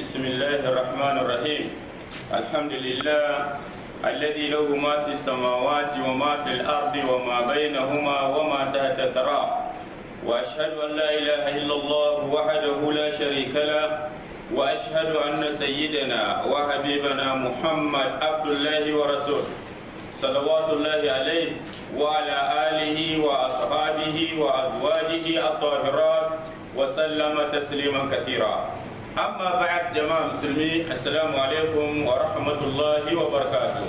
بسم الله الرحمن الرحيم الحمد لله الذي له ما في السماوات وما في الأرض وما بينهما وما تحت الثرى وأشهد أن لا إله إلا الله وحده لا شريك له وأشهد أن سيدنا وحبيبنا محمد عبد الله ورسوله صلوات الله عليه وعلى آله وأصحابه وأزواجه الطاهرات وسلم تسليما كثيرا أما بعد جماعة المسلمين السلام عليكم ورحمة الله وبركاته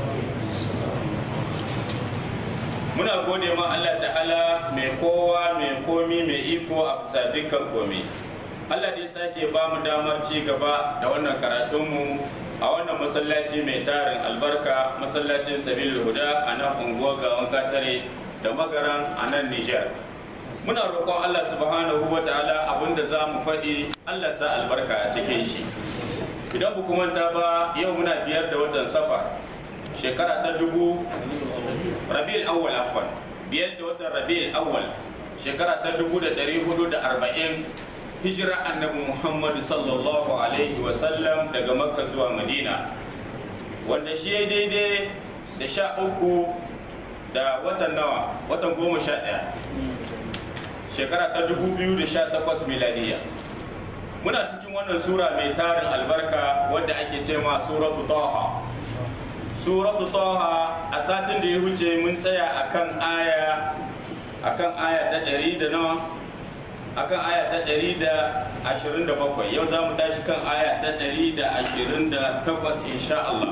muna gode ma Allah ta'ala mai kowa mai komi mai iko a bisa dukkan komi Allah dai sake ba mu damar ci gaba da wannan karatunmu a wannan masallaci mai tarin albarka masallacin sabilul huda a nan unguwar gawan katare da magaran a nan Nijar. muna roƙon Allah subhanahu wa ta'ala abinda za mu faɗi Allah sa albarka a cikin shi idan ku manta ba yau muna biyar da watan safar shekara ta dubu rabi'ul awwal afwan biyar da watan rabi'ul awwal shekara ta dubu da ɗari hudu da arba'in hijira annabi muhammadu sallallahu alaihi wasallam daga makka zuwa madina wanda shi ya daidai da sha uku da watan nawa watan goma sha ɗaya shekara ta 2018 miladiya muna cikin wannan sura mai tarin albarka wadda ake ce ma suratu taha suratu taha a satin da ya wuce mun tsaya akan aya akan aya ta 100 da nawa akan aya ta 127 yau za mu tashi kan aya ta 128 insha Allah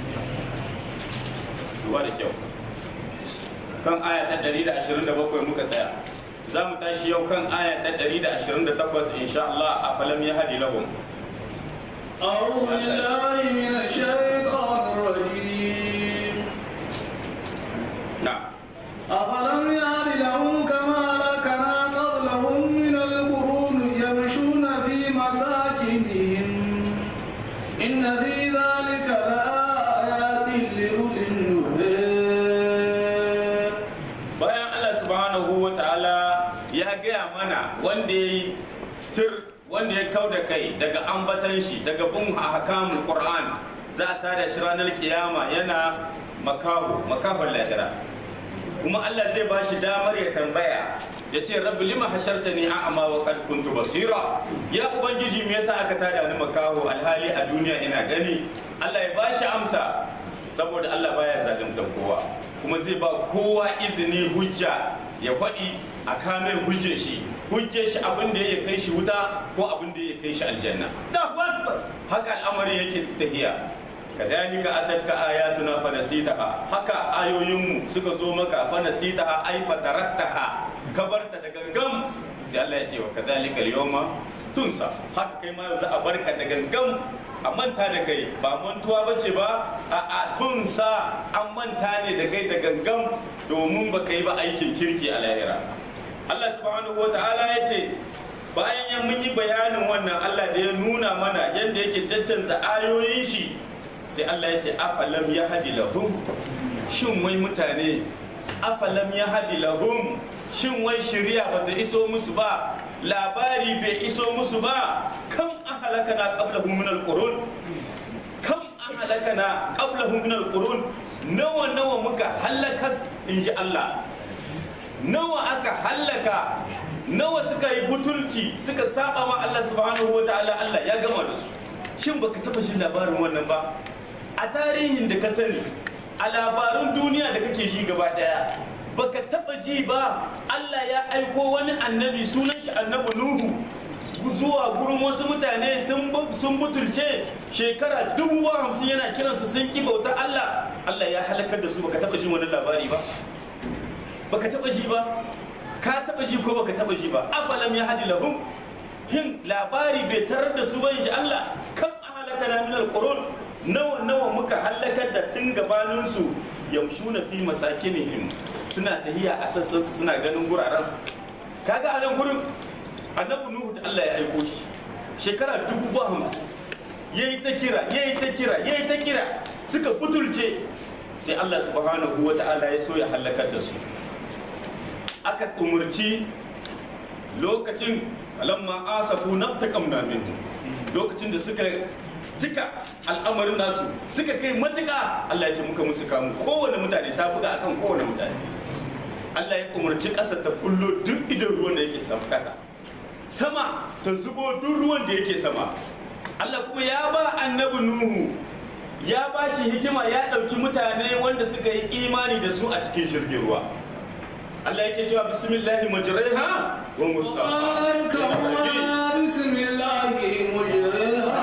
duba da kyau kan aya ta 127 muka tsaya za mu tashi yau kan aya ta 128 insha Allah a falam ya hadi lahum أعوذ بالله من الشيطان الرجيم na'am أفلم يهد لهم كما هلكنا قبلهم من القرون يمشون في مساكنهم إن في ذلك لآيات لأولي النهى bayan Allah subhanahu wa ta'ala ya gaya mana wanda ya yi tir wanda ya kau da kai daga ambatan shi daga bin ahkamul qur'an za a tada shi ranar kiyama yana makaho makahon lahira kuma Allah zai ba shi damar ya tambaya ya ce rabbi lima hashartani a'ma wa qad kuntu basira ya ubangiji me yasa aka tada ni makaho alhali a duniya ina gani Allah ya ba shi amsa saboda Allah baya zalunta kowa kuma zai ba kowa izini hujja ya faɗi a kame hujjar shi hujjar shi abin da ya kai shi wuta ko abin da ya kai shi aljanna da haka al'amari yake tafiya kadhalika atatka ayatuna fanasitaha haka ayoyinmu suka zo maka fanasitaha ay fatarattaha kabarta da gangam sai Allah ya ce wa kadhalika al-yawma tunsa haka kai ma za a barka da gangam a manta da kai ba mantuwa ba ce ba a a tunsa an manta ne da kai da gangam domin ba ka yi ba aikin kirki a lahira Allah subhanahu wa ta'ala ya ce bayan ya mun yi bayanin wannan Allah da ya nuna mana yadda yake caccanza ayoyin shi sai Allah ya ce afalam ya hadi lahum shin wai mutane afalam ya hadi lahum shin wai shari'a ba ta iso musu ba labari bai iso musu ba kam an halakana qablahum min alqurun kam an halakana qablahum min alqurun nawa nawa muka halakas inji Allah nawa aka hallaka nawa suka yi butulci suka saba wa Allah subhanahu wa ta'ala Allah ya gama da su shin baka taba shin labarin wannan ba a tarihin da ka sani a labarun duniya da kake shi gaba daya baka taba ji ba Allah ya aiko wani annabi sunan shi annabi Nuhu zuwa gurin wasu mutane sun butulce shekara dubu ba hamsin yana kiransu sun ki bauta Allah Allah ya halakar da su baka taba jin wani labari ba baka taba ji ba ka taba ji ko baka taba ji ba afalam ya hadi lahum hin labari bai tarar da su ba insha Allah kam ahalakana min alqurun nawa nawa muka halakar da tun gabanin su yamshuna fi masakinihim suna tahiya a sassan su suna ganin guraren kaga a nan gurin annabi nuhu da Allah ya aiko shi shekara dubu ba hamsin yayi ta kira yayi ta kira yayi ta kira suka butulce sai Allah subhanahu wa ta'ala ya so ya halakar da su aka umurci lokacin lamma asafu nabtaqamna minhum lokacin da suka cika al'amarin nasu suka kai matuka Allah ya ce muka musu kamu kowane mutane ta buga akan kowane mutane Allah ya umarci ƙasa ta kullo duk idan ruwan da yake sama ƙasa sama ta zubo duk ruwan da yake sama Allah kuma ya ba annabi Nuhu ya ba shi hikima ya ɗauki mutane wanda suka yi imani da su a cikin jirgin ruwa Allah yake cewa bismillahi majraiha wa mursaha واركبها بسم الله مجريها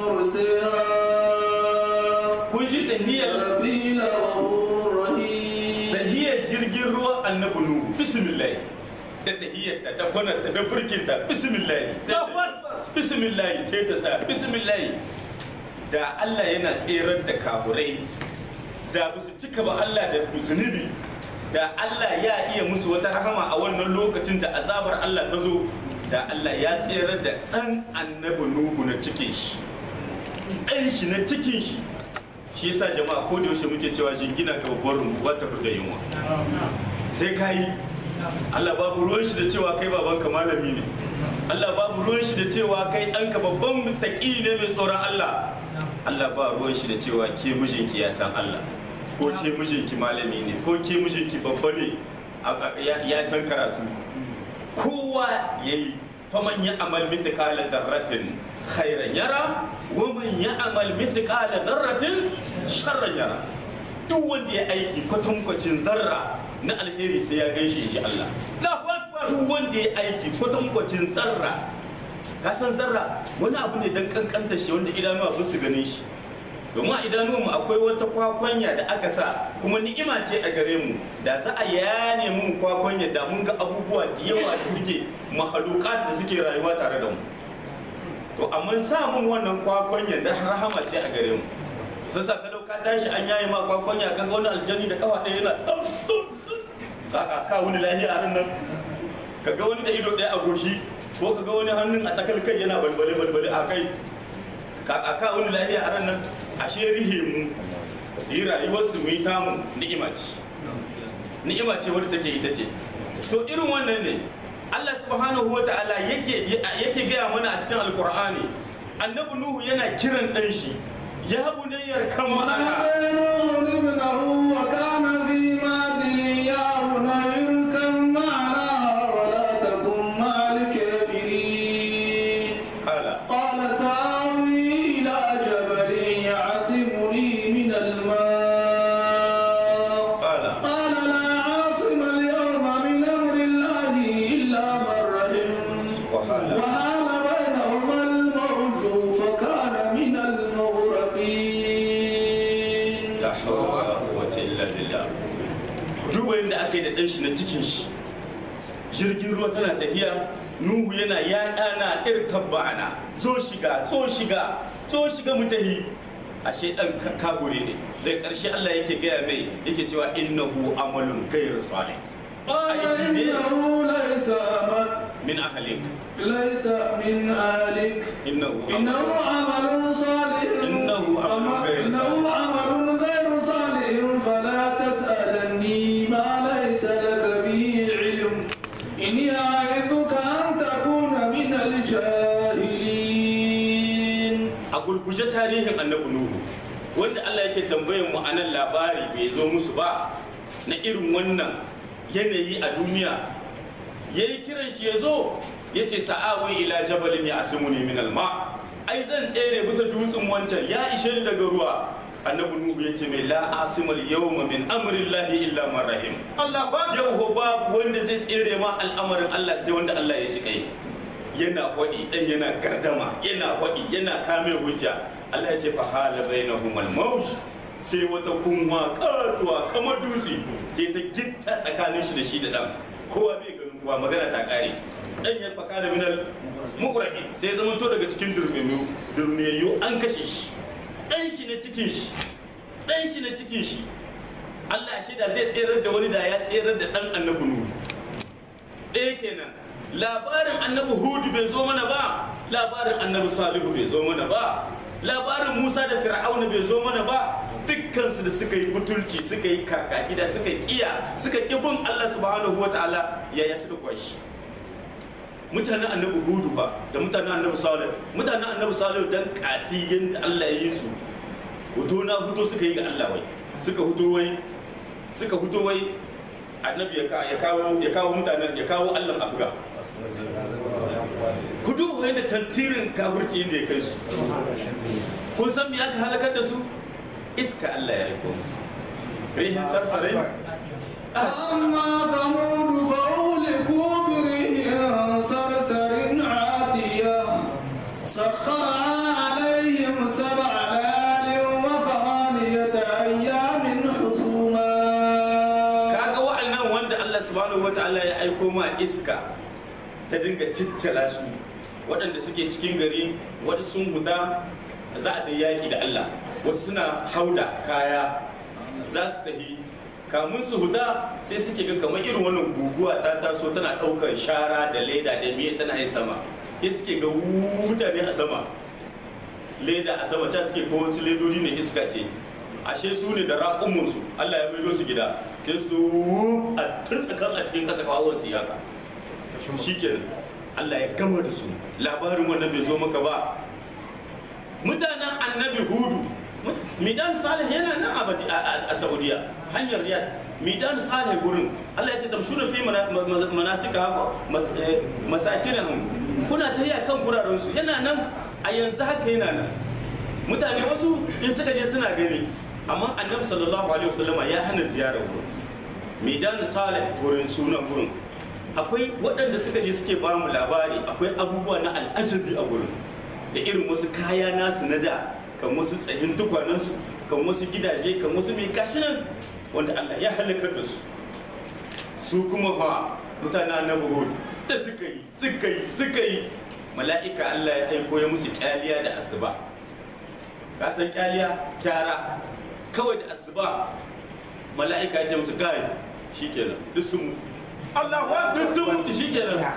ومرسيها kun ji tahiyar ربي لغفور رحيم tahiyar jirgin ruwa annabi Nuhu bismillah da tahiyar ta da kwanar ta da burkin ta bismillah sai ta bismillah sai ta tsaya bismillah da Allah yana tserar da kafurai da ba su cika ba Allah da zunubi da Allah ya iya musu wata rahama a wannan lokacin da azabar Allah ta zo da Allah ya tserar da ɗan annabi Nuhu na cikin shi ɗan shi na cikin shi shi yasa jama'a ko da yaushe muke cewa jingina ga babbar wata da yunwa sai ka yi Allah babu ruwan shi da cewa kai babanka malami ne Allah babu ruwan shi da cewa kai ɗanka babban taƙi ne mai tsoron Allah Allah ba ruwan shi da cewa ke mijinki ya san Allah ko ke mijinki malami ne ko ke mijinki babba ne a- a- ya ya san karatu kowa ya yi faman ya amal mithqala darratin khairan yara wa man ya amal mithqala darratin sharran yara duk wanda ya aiki kwatankwacin zarra na alheri sai ya gaishe shi Allah duk wanda ya aiki kwatankwacin zarra ka san zarra wani abu ne dan kankanta shi wanda idanuwa ba su ganin shi domin a idanuwanmu akwai wata kwakwanya da aka sa kuma ni'ima ce a gare mu da za a yane mu kwakwanya da mun ga abubuwa da yawa da suke mahalukat da suke rayuwa tare da mu to amma sa mun wannan kwakwanya da rahama ce a gare mu sai sa ka dauka tashi an yaye ma kwakwanya ka ga wani aljani da kafa ɗaya yana ɗau, ɗau, ɗau. ka ka ka wani lahiya a nan ka ga wani da ido ɗaya a goshi ko ka ga wani hannun a tsakar kai yana balbale balbale a kai ka ka wani lahiya a nan ashe rihe mu su yi rayuwar su mu yi tamu ni'ima ce ni'ima ce wadda take ita ce to irin wannan ne Allah subhanahu wa ta'ala yake yake gaya mana a cikin alkur'ani annabi nuhu yana kiran dan shi ya bunayyar kan ma'ana ونادى نوح ابنه وكان في معزل يا بني اركب معنا ولا تكن مع الكافرين kala قال سآوي إلى جبل يعصمني من الماء kala قال لا عاصم اليوم من أمر الله إلا من رحم wahala وحال بينهما الموج فكان من المغرقين la hawla wala quwwata illa billah duk wanda aka yi da dan shi na cikin shi jirgin ruwa tana tafiya nuhu yana ya dana irkab ba'ana zo shiga zo shiga zo shiga mu tahi ashe dan ka- kabure ne da karshe Allah yake gaya mai yake cewa innahu amalun ghayr salih قال إنه ليس min ahlik ليس من أهلك innahu إنه عمل صالح إنه عمل غير إنه عمل غير صالح فلا تسألني ما ليس لك به علم إني أعظك أن تكون من الجاهلين a gurguje tarihin annabi nuhu wanda Allah yake tambayan mu anan labari bai zo musu ba na irin wannan yanayi a duniya yayi kiran shi ya zo ya ce sa'awi ila jabalin ya asimuni min alma ai zan tsere bisa dutsen wancan ya ishe ni daga ruwa annabi nuhu ya ce mai la asimal yawma min amrillahi illa man rahim الله yau ho babu wanda zai tsere ma al'amarin Allah sai wanda Allah ya ji kai yana kwaɗi ɗan yana gardama yana kwaɗi yana kame hujja Allah ya ce fa hala bainahum al sai wata kunwa katuwa kamar dutse sai ta gitta tsakanin shi da shi da ɗan kowa bai ganin kowa magana ta ƙare ɗan ya faka da minal muqraqi sai zama to daga cikin durmiyu durmiyayyu an kashe shi ɗan shi na cikin shi ɗan shi na cikin shi Allah shi da zai tserar da wani da ya tserar da ɗan annabi Nuhu. Ɗaya kenan labarin annabi Hudu bai zo mana ba labarin annabi Salihu bai zo mana ba labarin Musa da Fir'auna bai zo mana ba dukkansu da suka yi butulci suka yi kaka gida suka kiya suka ƙi bin Allah subhanahu wata'ala yaya suka kwashi mutanen annabi hudu ba da mutanen annabi salih mutanen annabi salih dan kati yadda Allah ya yi su huto na huto suka yi ga Allah wai suka huto wai suka huto wai annabi ya kawo ya kawo mutanen ya kawo Allah abuga ku duba yadda tantirin kafirci inda ya kai su kun san me aka halakar da su iska Allah ya aiko musu rihin sarsarai أما ثمود فأهلكوا بريح صرصر عاتية سخرها عليهم سبع ليال وثمانية أيام حسوما kaga wa'annan wanda Allah subhanahu wata'ala ya aiko ma iska ta dinga ciccira su waɗanda suke cikin gari wasu sun huta za a da yaƙi da Allah wasu suna hauda kaya za su tafi kamun su huta sai suke ga kamar irin wannan guguwa ta taso tana ɗaukar shara da leda da miye tana yin sama sai suke ga mutane a sama leda a sama ta suke ko wasu ledodi ne iska ce ashe su ne da raƙumunsu Allah ya maido su gida sai su a turtsa kan a cikin ƙasa kawo su yaka shikenan Allah ya gama da su labarin wannan bai zo maka ba mutanen annabi hudu midan salih yana nan abadi a saudiya hanyar riyad midan salih gurin Allah ya ce tamshuna fi manasika haka masakinahum kuna ta yi kan guraren su yana nan a yanzu haka yana nan mutane wasu in suka je suna gani amma annabi sallallahu alaihi wasallama ya hana ziyarar gurin midan salih gurin sunan gurin akwai waɗanda suka je suke ba mu labari akwai abubuwa na al'ajabi a gurin da irin wasu kaya nasu na da kan wasu tsayin tukwanansu kan wasu gidaje kan wasu mai gashi nan wanda Allah ya halakar da su su kuma fa mutane na buhud da suka yi suka yi suka yi mala'ika Allah ya aiko ya musu kyaliya da asuba ka san kyaliya kyara kawai da asuba mala'ika ya ce musu gai shikenan duk sun mutu Allah wa duk sun mutu shikenan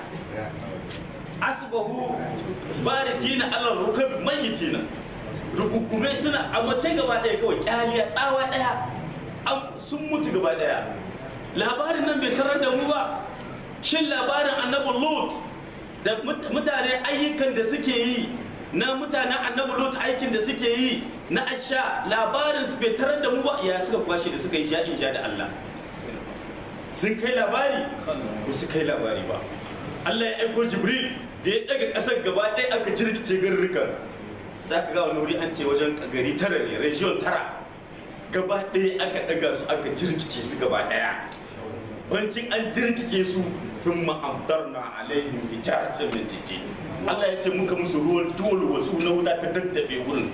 asbahu barikina ala rukab mayyitina rukukume suna a mace gaba daya kawai kyaliya tsawa daya sun mutu gaba daya labarin nan bai karar da mu ba shin labarin annabi lut da mutane ayyukan da suke yi na mutanen annabi lut aikin da suke yi na asha labarin su bai tarar da mu ba ya suka kwashe da suka yi ja'in ja da Allah sun kai labari ba su kai labari ba Allah ya aiko Jibril da ya daga kasar gaba ɗaya aka jirkice garurrukan za ka ga wani wuri an ce wajen gari tara ne region tara gaba ɗaya aka daga su aka jirkice su gaba ɗaya bancin an jirkice su sun ma'amtar na alaihim hijaratan min jiki Allah ya ce muka musu ruwan dole wasu na wuta ta daddabe wurin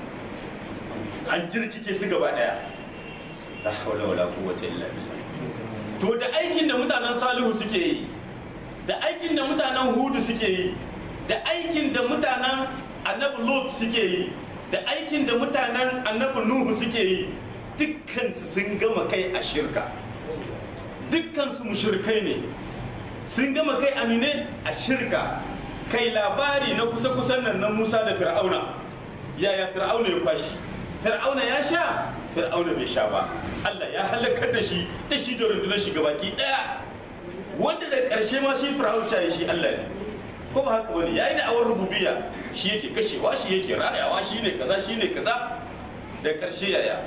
an jirkice su gaba ɗaya la hawla wala quwwata illa billah to da aikin da mutanen salihu suke yi da aikin da mutanen hudu suke yi da aikin da mutanen annabi lot suke yi da aikin da mutanen annabi nuhu suke yi dukkansu sun gama kai a shirka dukkansu mushirkai ne sun gama kai amine a shirka kai labari na kusa-kusan nan na musa da fir'auna yaya fir'auna ya kwashi fir'auna ya sha fir'auna bai sha ba allah ya halakar da shi da shi da rundunar shi gabaki daya wanda da ƙarshe ma shi fir'aun ya shi Allah ne ko ba haka wani yayi da awar rububiyya shi yake kashewa shi yake rayawa shi ne kaza shi ne kaza da ƙarshe yaya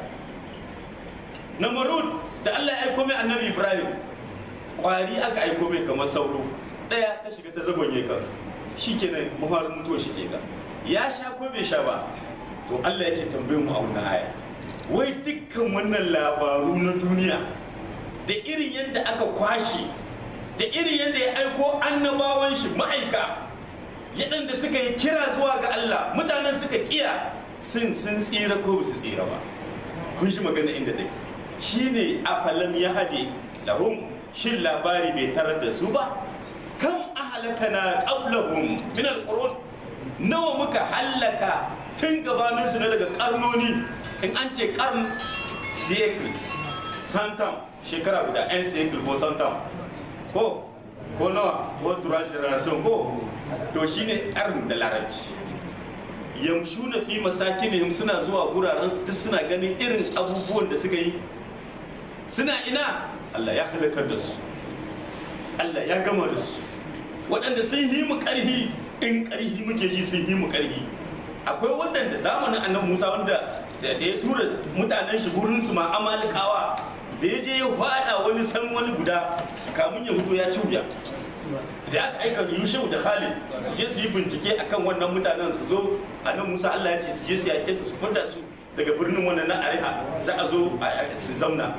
namarud da Allah ya aiko mai annabi Ibrahim kwari aka aiko mai kamar sauro ɗaya ta shiga ta zagonye ka shi kenan mafarin mutuwa shi ke ya sha ko bai sha ba to Allah yake tambayin mu a wannan aya wai dukkan wannan labaru na duniya da irin yadda aka kwashe da irin yadda ya aiko annabawan shi ma'aika yaɗanda suka yi kira zuwa ga Allah mutanen suka kiya sun sun tsira ko su tsira ba kun shi magana inda take shine afalam ya hade lahum shin labari bai tarar da su ba kam ahlakana qablahum min alqurun nawa muka hallaka tun gabanin su na daga karnoni in an ce karn cycle santam shekara guda yan cycle ko santam ko ko nawa ko tura generation ko to shine karn da larabci yamshuna fi masakinihim suna zuwa guraren su duk suna ganin irin abubuwan da suka yi suna ina Allah ya halakar da su Allah ya gama da su waɗanda sun yi mu ƙarhi in ƙarhi muke ji sun yi mu ƙarhi akwai waɗanda zamanin annabi musa wanda da ya tura mutanen shi gurin su ma amalikawa da ya je ya faɗa wani san wani guda kamun ya hudu ya ci wuya da aka aika yushau da khalid su je su yi bincike akan wannan mutanen su zo annabi musa allah ya ce su je su yaƙe su su fita su daga birnin wannan na ariha za a zo su zauna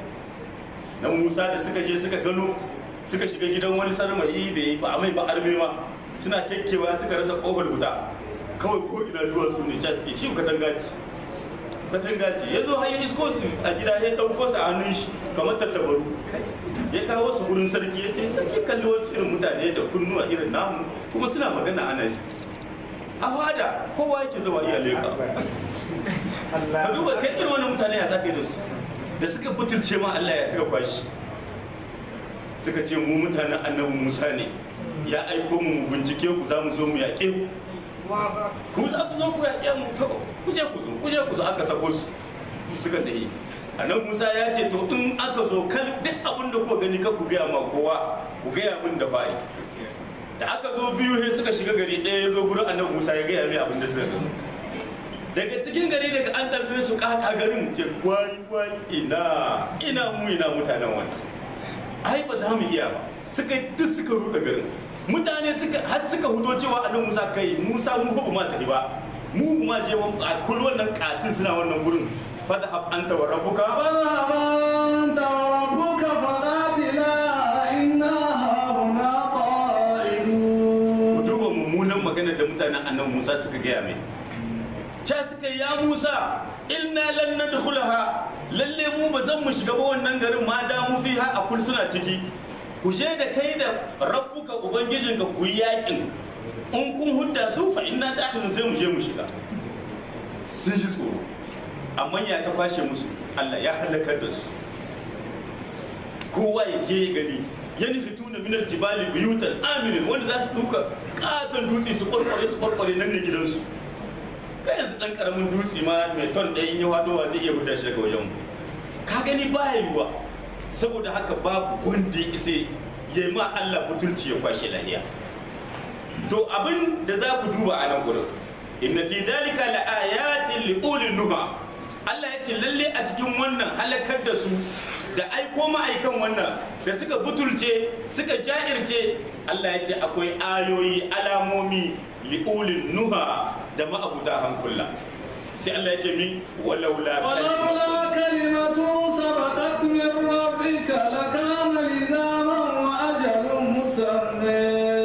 na musa da suka je suka gano suka shiga gidan wani sarmayi bai ba mai ba arme ma suna kekkewa suka rasa kofar wuta kawai ko ina duwatsu ne sha suke shi katanga ce katanga ce ya zo har ya isko su a gida ya ɗauko su a hannun shi kamar tattabaru ya kawo su gurin sarki ya ce sarki kalli wasu irin mutane da kunnuwa irin namu kuma suna magana ana shi a fada kowa yake zama iya leka ka duba kai irin wani mutane ya zaka yi da su da suka butulce ma Allah ya suka kwashi suka ce mu mutanen annabi Musa ne ya aiko mu mu bincike ku za mu zo mu yaƙe ku ku za ku zo ku yaƙe mu to ku je ku zo ku je ku zo aka sako su suka tafi annabi Musa ya ce to in aka zo kal duk abin da ku gani ka ku gaya ma kowa ku gaya min da bai da aka zo biyu sai suka shiga gari ɗaya ya zo gurin annabi Musa ya gaya mai abin da suka gani daga cikin gari daga an tambaye su kaka garin ce kwai kwai ina ina mu ina mutanen wannan ai ba za mu iya ba suka duk suka ruɗa garin mutane suka har suka hudo cewa annabi Musa kai Musa mu ba ma tafi ba mu ma je a kul wannan katin suna wannan gurin fadhhab anta wa rabbuka فاذهب أنت وربك فقاتلا إنا هاهنا قاعدون duba mummunan maganar da mutanen annabi Musa suka gaya mai ca suka yi, ya Musa inna lan nadkhulaha lalle mu ba zan mu shiga ba wannan garin ma da mu fi a kul suna ciki ku je da kai da rabbuka ubangijinka ku yi yakin in kun hudda su fa inna dakhilun sai mu je mu shiga sun ji tsoro amma ya ta fashe musu Allah ya halakar da su kowa ya je ya gani ya nufi tuna minar jibali buyutan aminin wanda za su duka katon dutse su kwarkware su kwarkware nan ne gidansu kai yanzu dan karamin dutse ma mai ton ɗaya in yi wadowa zai iya huda shi daga wajen mu ka gani ba yiwuwa saboda haka babu wanda ya isa ya yi ma Allah butulci ya kwashe lahiya to abin da za ku duba a nan gurin inna fi dalika la ayatin li ulil nuha Allah ya ce lalle a cikin wannan halakar da su da aiko ma'aikan wannan da suka butulce suka ja'irce Allah ya ce akwai ayoyi alamomi li ulil nuha da ma'abuta hankula sai Allah ya ce mi walaula ولولا كلمة سبقت من ربك لكان لزاما وأجل مسمى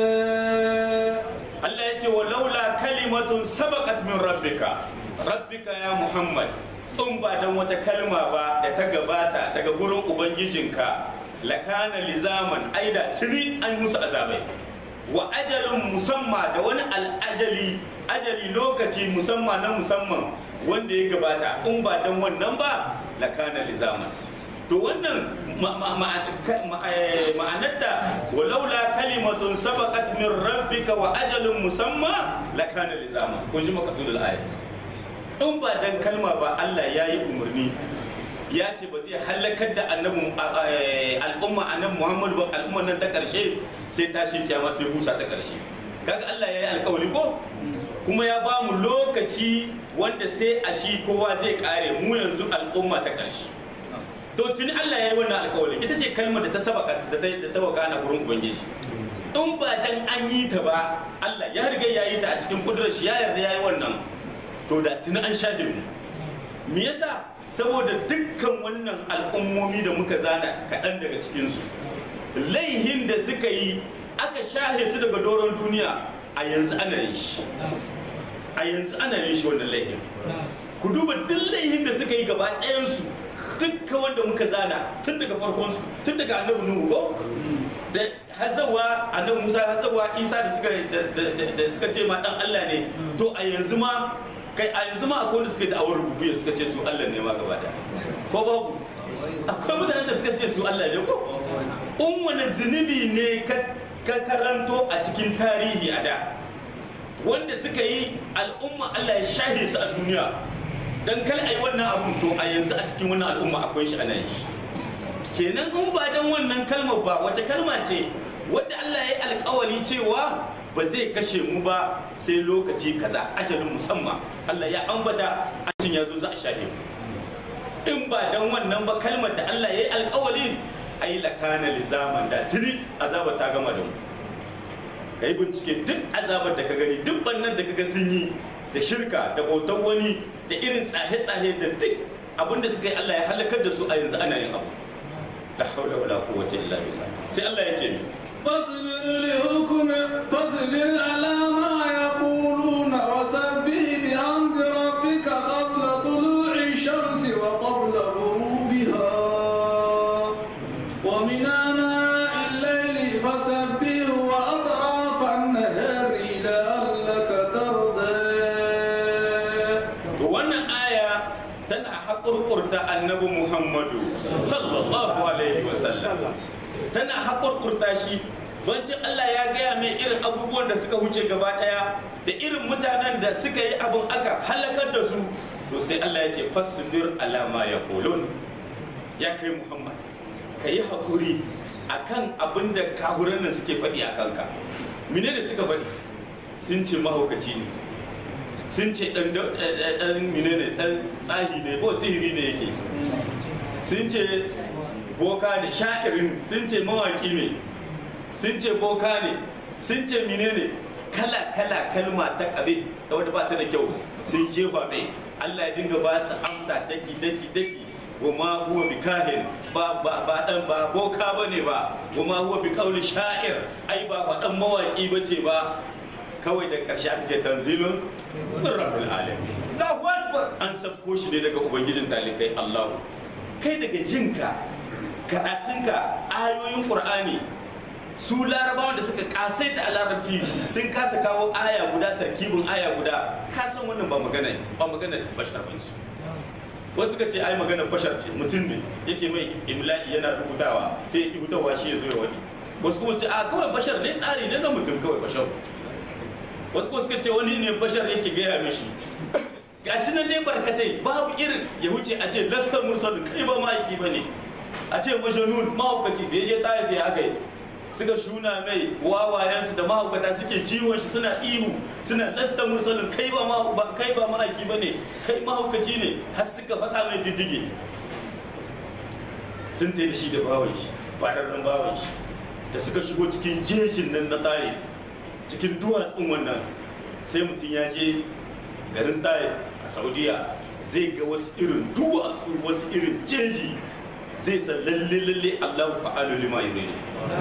Allah ya ce wa laula kalimatun sabaqat min rabbika rabbika ya Muhammad in ba dan wata kalma ba da ta gabata daga gurin ubangijinka lakana lizaman aida tuni an musu azabai wa ajalun musamma da wani al'ajali ajali lokaci musamma na musamman wanda ya gabata in ba dan wannan ba lakana lizaman to wannan ma- ma- ma- ka- ma- eh, ma'anarta walaula kalimatun sabaqat min rabbika wa ajalun musamma lakana lizama kun ji makasudul ayat in ba dan kalma ba Allah ya yi umarni ya ce ba zai halakar da annabi eh, al'umma annabi Muhammad ba al'umma nan ta karshe sai tashin kiyama sai busa ta karshe kaga Allah ya yi alkawari ko kuma ya ba mu lokaci wanda sai a shi kowa zai kare mu yanzu al'umma ta karshe to tuni Allah ya yi wannan alkawari ita ce kalmar da ta sabaka da ta da ta wakana gurin ubangiji in ba dan an yi ta ba Allah ya riga ya yi ta a cikin kudurar shi ya yarda ya yi wannan to da tuni an shafe mu me yasa saboda dukkan wannan al'ummomi da muka zana kaɗan daga cikinsu laihin da suka yi aka shahe su daga doron duniya a yanzu ana yin shi a yanzu ana yin shi wannan laihin ku duba duk laihin da suka yi gaba ɗayansu dukkan wanda muka zana tun daga farkonsu tun daga annabi nuhu ko da hazawa annabi musa hazawa isa da suka da suka ce ma dan allah ne to a yanzu ma kai a yanzu ma akwai wanda suka da awar rubuya suka ce su allah ne ma gaba da ko babu akwai mutanen da suka ce su allah ne ko in wani zunubi ne ka ka karanto a cikin tarihi a da wanda suka yi al'umma allah ya shahe su a duniya dan kal ai wannan abun to a yanzu a cikin wannan al'umma akwai shi a nan kenan in ba dan wannan kalmar ba wace kalma ce wanda Allah ya yi alkawari cewa ba zai kashe mu ba sai lokaci kaza ajalin musamman Allah ya ambata ajin ya zo za a shafe mu in ba dan wannan ba kalmar da Allah ya yi alkawari ai lakana lizaman da tuni azaba ta gama da mu kai bincike duk azabar da ka gani duk bannan da kaga sun yi da shirka da bautar wani da irin tsahe-tsahe da duk abinda suka yi Allah ya halakar da su a yanzu ana yin abu la haula wala quwwata illa billah sai Allah ya ce ni فاصبر لحكم فاصبر على ما يقولون وسبح بحمد ربك قبل طلوع الشمس وقبل غروبها ومن آناء الليل فسبح وأطراف النهار لعلك ترضى to wannan aya tana haƙurƙurta annabi Muhammadu sallallahu alaihi wasallam tana haƙurƙurta shi bancin Allah ya gaya mai irin abubuwan da suka wuce gaba ɗaya da irin mutanen da suka yi abin aka halakar da su to sai Allah ya ce fasbir alama ya kolon ya kai Muhammad ka yi haƙuri akan abin da kahuran nan suke faɗi a kanka mine da suka faɗi sun ce mahaukaci ne sun ce ɗan ɗan mine ne ɗan tsahi ne ko sihiri ne yake sun ce boka ne sha'irin sun ce mawaƙi ne sun ce boka ne sun ce mine ne kala kala kalma ta kabe da wadda ba ta da kyau sun jefa mai Allah ya dinga ba su amsa daki daki daki wa ma huwa bi kahin ba ba ba dan ba boka bane ba wa ma huwa bi qawli sha'ir ai ba ba dan mawaki bace ba kawai da karshe aka ce tanzilun min rabbil alamin Allahu akbar an sabko shi ne daga ubangijin talikai Allahu kai daga jinka karatunka ayoyin qur'ani su larabawa da suka kasai da larabci sun kasa kawo aya guda tarkibin aya guda ka san wannan ba magana ba magana bashar ba ce wasu suka ce ai magana bashar ce mutum ne yake mai imla'i yana rubutawa sai ya ki hutawa shi ya zo ya wani wasu kuma su ce a kawai bashar ne tsari ne na mutum kawai bashar wasu kuma suka ce wani ne bashar yake gaya mishi gashi nan ne barkatai babu irin ya wuce a ce lastar mursalin kai ba ma'aiki ba ne a ce majanun mahaukaci da ya je ta ya aka yi suka shuna mai wawayensu da mahaukata suke jiwon shi suna ihu suna lasta mursalin kai ba ma kai ba ma'aiki ba ne kai mahaukaci ne har suka fasa mai diddige sun ta da shi da bawan shi bararren bawan shi da suka shigo cikin jejin nan na tare cikin duwatsun wannan sai mutum ya je garin tare a saudiya zai ga wasu irin duwatsu wasu irin jeji zai san lalle lalle Allah fa'alu lima yuridu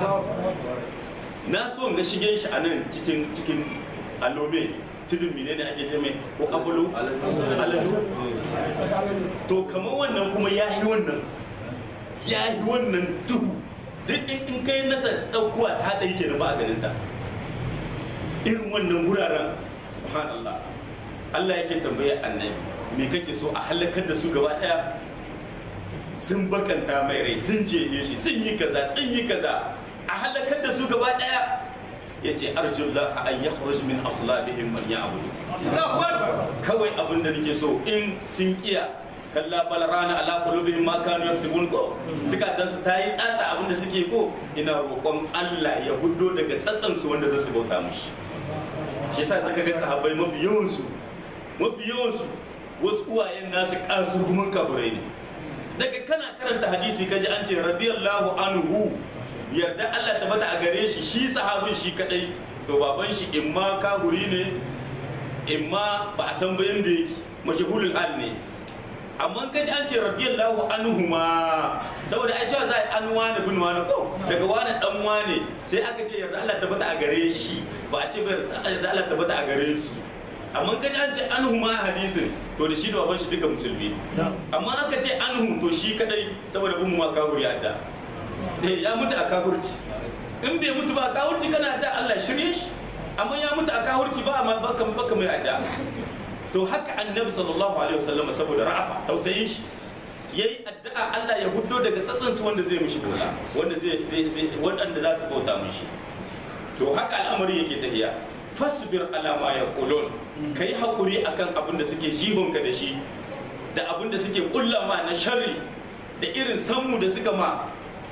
na so ga shigen shi a nan cikin cikin alome tudun mine ne ake ce mai ko abulu aladu to kamar wannan kuma ya yi wannan ya yi wannan duhu duk in in kai nasa tsaukuwa ta ɗai kenan ba a ganin ta irin wannan wuraren subhanallah Allah yake tambaye annabi me kake so a halakar da su gaba ɗaya sun bakanta mai rai sun jeye shi sun yi kaza sun yi kaza a halakar da su gaba daya ya ce arjullah an ya min aslabihim man ya'budu kawai abin da nake so in sun kiya kalla bal rana ala qulubihim ma kanu yaksubun ko suka dan su tayi tsatsa abin da suke ko ina roƙon Allah ya huddo daga tsatsan su wanda za su bauta mishi shi yasa zaka ga sahabbai mafi yawan su mafi yawan su wasu uwayen nasu kasurgumin kaburai ne daga kana karanta hadisi kaji an ce radiyallahu anhu yarda Allah ta bata a gare shi shi sahabin shi kadai to baban shi imma kahuri ne imma ba a san bayan da yake mashahulul al ne amma kaji an ce radiyallahu anhu ma saboda ai cewa za a an wani bin wani ko daga wani dan wani sai aka ce yarda Allah ta bata a gare shi ba a ce ba yarda Allah ta bata a gare su amma kaji an ce anhu ma hadisin to da shi da baban shi duka musulmi amma aka ce anhu to shi kadai saboda bin ma kahuri adda eh ya mutu a kahurci in bai mutu ba a kahurci kana da Allah shirye shi amma ya mutu a kahurci ba ma baka baka mai adda to haka annabi sallallahu alaihi wasallam saboda ra'afa tausayin shi yayi addu'a Allah ya huddo daga tsatsan su wanda zai mishi bola wanda zai zai zai wanda za su bauta mishi to haka al'amari yake tafiya fasbir ala ma yaqulun kai hakuri akan abin da suke jibonka da shi da abin da suke kulla ma na sharri da irin sanmu da suka ma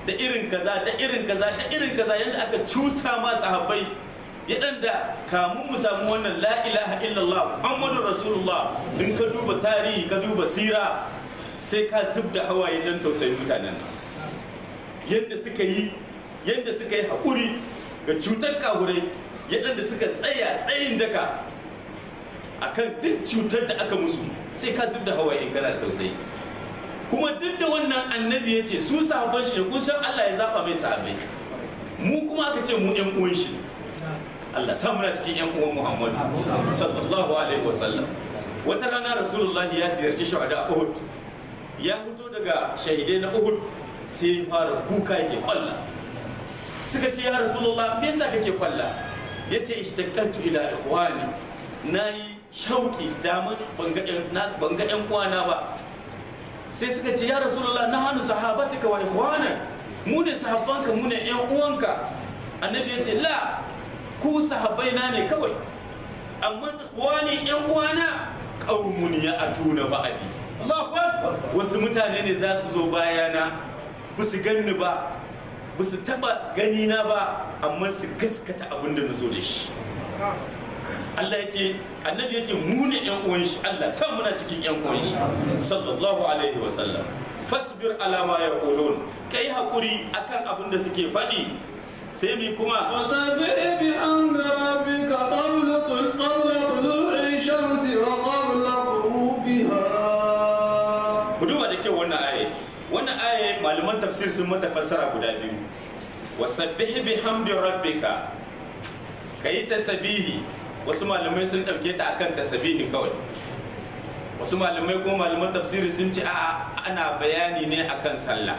da irin kaza da irin kaza da irin kaza yadda aka cuta ma sahabbai yadda kamun mu samu wannan la ilaha illallah muhammadu rasulullah in ka duba tarihi ka duba sira sai ka zub da hawaye don tausayin mutanen nan yadda suka yi yadda suka yi haƙuri ga cutar kahurai yadda suka tsaya tsayin daka akan duk cutar da aka musu sai ka zub da hawaye in kana da tausayi kuma duk da wannan annabi ya ce su sahabban shi ne kun san Allah ya zaba mai sahabbai mu kuma aka ce mu ƴan uwan shi Allah sa muna cikin ƴan uwan Muhammadu sallallahu alaihi wasallam wata rana Rasulullah ya ziyarci shuhada a Uhud ya fito daga shahidai na Uhud sai ya fara kuka yake kwalla suka ce ya Rasulullah me yasa kake kwalla yace ishtaqatu ila ikhwani nayi shauki daman banga banga ƴan uwana ba sai suka ce ya rasulullah na hannu sahabatika wa ikhwana mu ne sahabbanka mu ne yan uwanka annabi ya ce la ku sahabbai na ne kawai amma ikhwani yan uwana qaumun ya atuna ba'di Allahu akbar wasu mutane ne za su zo bayana ba su ganni ba ba su taba gani na ba amma su gaskata abin da na zo da shi Allah ya ce annabi ya ce mu ne yan uwan shi Allah sa muna cikin yan uwan shi sallallahu alaihi wa sallam fasbir ala ma yaqulun kai hakuri akan abin da suke faɗi sai mi kuma وسبح بحمد ربك قبل قبل طلوع الشمس وقبل غروبها ku duba da kyau wannan aye wannan aye malaman tafsir sun mata fassara guda biyu wasabbih bihamdi rabbika kayi tasbihi wasu malamai sun ɗauke ta akan tasbihi kawai wasu malamai ko malaman tafsiri sun ce a ana bayani ne akan sallah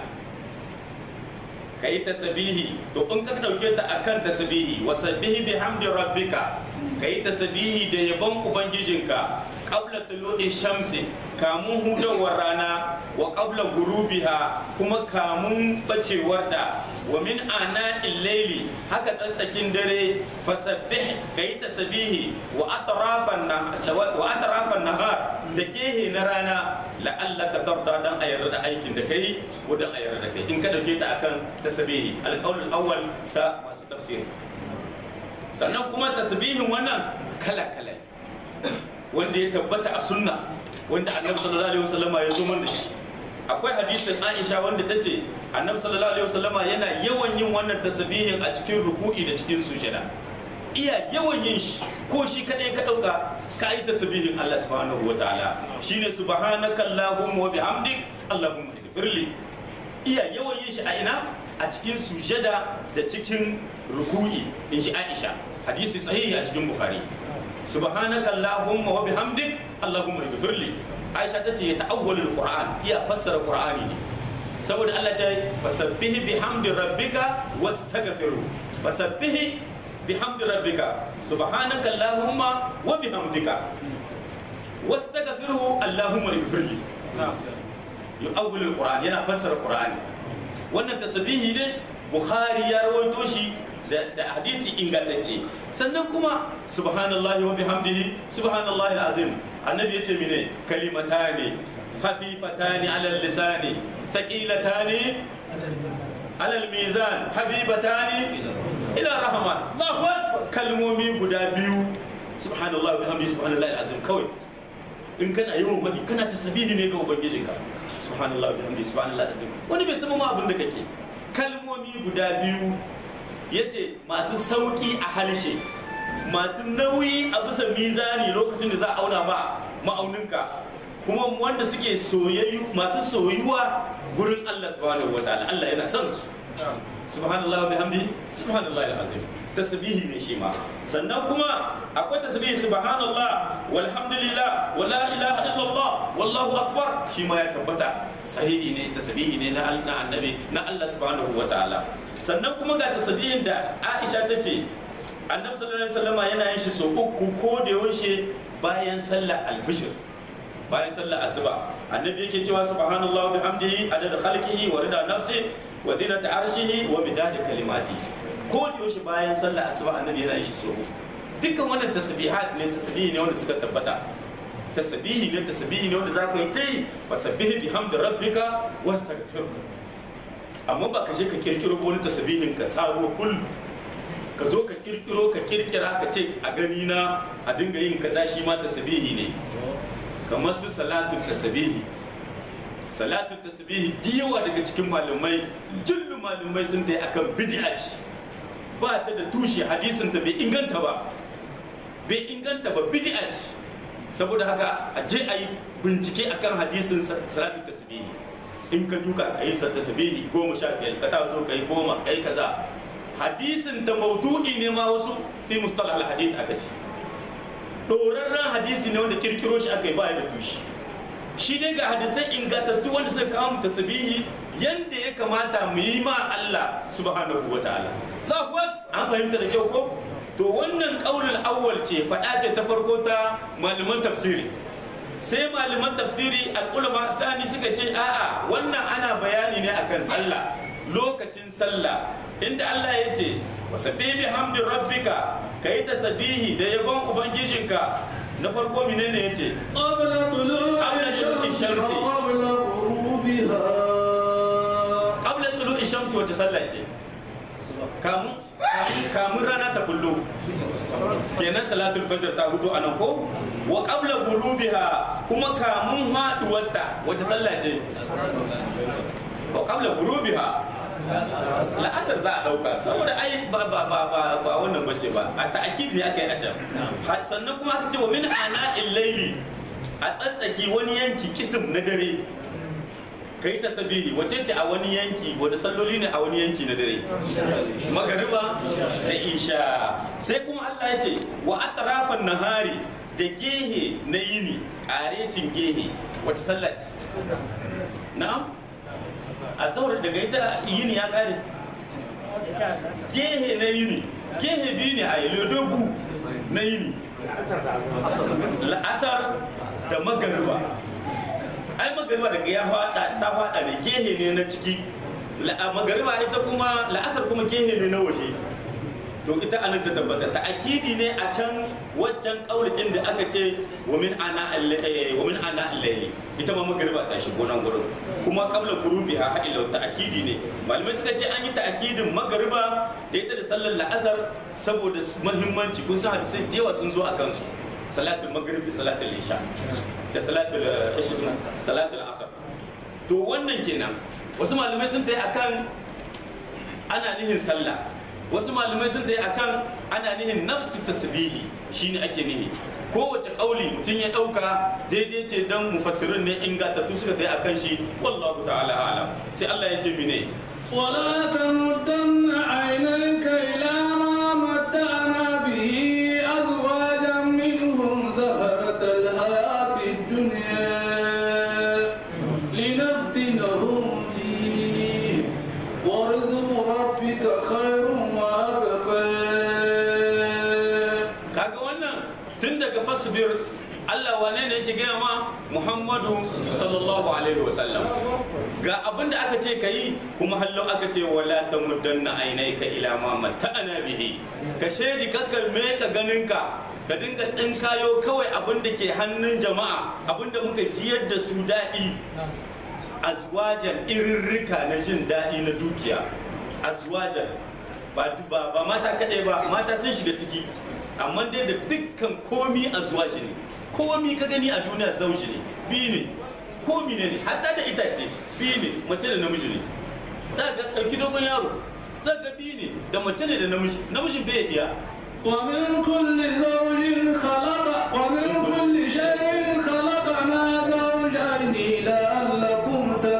ka yi tasbihi to in ka ɗauke ta akan tasbihi wasabbihi bihamdi rabbika ka yi tasbihi da yabon ubangijinka qabla tulu'i shamsi kamun hudawar rana wa qabla gurubiha kuma kamun bacewarta wa min ana illaili haka tsatsakin dare fasabbih kai tasbihi wa atrafan wa atrafan nahar da gehe na rana la'allaka tarda dan a yarda da aikin da kai ko dan a yarda da kai in ka dauke ta akan tasbihi alqaul awwal ta masu tafsiri sannan kuma tasbihin wannan kala kala wanda ya tabbata a sunna wanda annabi sallallahu alaihi wasallama ya zo da shi akwai hadisin Aisha wanda ta ce annabi sallallahu alaihi wasallama yana yawan yin wannan tasbihin a cikin ruku'i da cikin sujada iya yawan yin shi ko shi kadai ka dauka ka yi tasbihin Allah subhanahu wataala shine subhanaka allahumma wa bihamdik allahumma ighfirli iya yawan yin shi a ina a cikin sujada da cikin ruku'i in shi Aisha hadisi sahihi a cikin Bukhari subhanaka allahumma wa bihamdik allahumma ighfirli aisha ta ce ta'awwalul qur'an iya fassara qur'ani ne saboda Allah ta fasabbihi bihamdi rabbika wastaghfiru fasabbihi bihamdi rabbika subhanaka allahumma wa bihamdika wastaghfiru allahumma ighfirli yu'awwalul qur'an yana fassara qur'ani wannan tasbihi ne bukhari ya rawaito shi da hadisi ingantacce sannan kuma subhanallahi wa bihamdihi subhanallahi azim annabi yace mine kalimatani hafifatani ala lisani thaqilatani ala mizan habibatani ila rahman Allahu akbar kalmomi guda biyu subhanallahi wa bihamdihi subhanallahi azim kawai in kana yawan mabi kana tasbihi ne ga ubangijinka subhanallahi wa bihamdihi subhanallahi azim wani bai san ma abin da kake kalmomi guda biyu ya ce masu sauƙi a halshe masu nauyi a bisa mizani lokacin da za a auna ma ma'auninka kuma wanda suke soyayyu masu soyuwa gurin Allah subhanahu wa ta'ala Allah yana son su subhanallah wa bihamdi subhanallah al-azim tasbihi ne shi ma sannan kuma akwai tasbihi subhanallah walhamdulillah wa la ilaha illallah wallahu akbar shi ma ya tabbata sahihi ne tasbihi ne na annabi na Allah subhanahu wa ta'ala sannan kuma ga tasbihin da Aisha ta ce annabi sallallahu alaihi wasallam yana yin shi so uku ko da yaushe bayan sallar alfijir bayan sallar asuba annabi yake cewa subhanallahi wa bihamdihi adada khalqihi wa rida nafsi wa zinata arshihi wa midada kalimati ko da yaushe bayan sallar asuba annabi yana yin shi so uku dukkan wannan tasbihat ne tasbihi ne wanda suka tabbata tasbihi ne tasbihi ne wanda za ku yi ta yi fasabbihi bihamdi rabbika wastaghfirhu amma ba ka je ka kirkiro wani tasbihin ka sabo full ka zo ka kirkiro ka kirkira ka ce a gani na a dinga yin kaza shi ma tasbihi ne kamar su salatu tasbihi salatu tasbihi diyawa daga cikin malamai jullu malamai sun ta akan bid'a ce ba ta da tushe hadisin ta bai inganta ba bai inganta ba bid'a ce saboda haka a je a yi bincike akan hadisin salatu tasbihi in ka duka ka yi tasbihi goma sha biyar ka taso ka yi goma ka yi kaza hadisin da maudu'i ne ma wasu fi mustalah al-hadith aka ce dorarren hadisi ne wanda kirkiro shi aka yi ba da tushe shi dai ga hadisai ingantattu wanda suka kawo mu tasbihi yanda ya kamata mu yi ma Allah subhanahu wa ta'ala an fahimta da kyau ko to wannan kaulul awwal ce faɗa ce ta farko ta malaman tafsiri sai malaman tafsiri al'ulama tsani suka ce a'a wannan ana bayani ne akan sallah lokacin sallah inda Allah ya ce wasabbi bi hamdi rabbika kai tasbihi da yabon ubangijinka na farko menene yace قبل طلوع قبل شروق الشمس الشمس. وقبل غروبها qabla tulu'i shamsi wace sallah ce kamun kamun rana ta kullu kenan salatul fajr ta hudu anan ko wa qabla ghurubiha kuma kamun haduwarta wace sallah ce wa qabla ghurubiha la'asar za a dauka saboda ai ba ba ba ba ba wannan bace ba a ta'kid ne aka yi a can Ha- sannan kuma aka ce wa min ana illaili a tsatsaki wani yanki kisim na dare ka yi tasbihi wace ce a wani yanki wani salloli ne a wani yanki na dare magariba da isha sai kuma Allah ya ce wa atrafan nahari da gehe na yini ƙarecin gehe wace sallah ce na'am a zaurar daga ita yini ya ƙare gehe na yini gehe biyu ne a yi dogu na yini la'asar da magariba ai magariba daga ya fada ta fada ne gehe ne na ciki La- magariba ita kuma la'asar kuma gehe ne na waje to ita anan ta tabbata ta akidi ne a can waccan kaulin da aka ce wa min ana al- eh, wa min ana al-layli ita ma magariba ta shigo nan gurin kuma qabla gurubi ha ila ta akidi ne malamai suka ce an yi ta akidin magariba da ita da sallar la'asar saboda muhimmanci kun san hadisai da yawa sun zo a kansu salatul maghrib da salatul isha da salatul eh, ishi suna salatul asar to wannan kenan wasu malamai sun tayi akan ana nihin sallah wasu malamai sun tayi akan ana nihin nafsu tasbihi shine ake nihi kowace kauli mutum ya dauka daidai ce dan mufassirin ne ingantattu suka tayi akan shi wallahu ta'ala alam sai Allah ya ce mine ولا تمدن عينيك إلى ما متعنا به أزواجا منهم زهرة الحياة الدنيا لنفتنهم فيه ورزق ربك خير وأبقى kaga wannan tun daga fasbir Allah wane ne yake gaya ma Muhammadu sallallahu alaihi wasallam ga abin da aka ce ka yi kuma hallo aka ce wala ta muddanna ainaika ila ma mata'ana bihi ka shaidi kakkar me ka ganinka ka dinga tsinkayo kawai abin da ke hannun jama'a abin da muka jiyar da su daɗi azwajan irirrika na jin daɗi na dukiya azwajan ba ba ba mata kaɗai ba mata sun shiga ciki amma dai da dukkan komi azwaji ne komi ka gani a duniya zauji ne biyu ne komi ne ne hatta da itace biyu ne mace da namiji ne za ga ɗauki dogon yaro za ga biyu ne da mace ne da namiji namijin bai iya ومن كل زوج خلق ومن كل شيء خلقنا زوجين لعلكم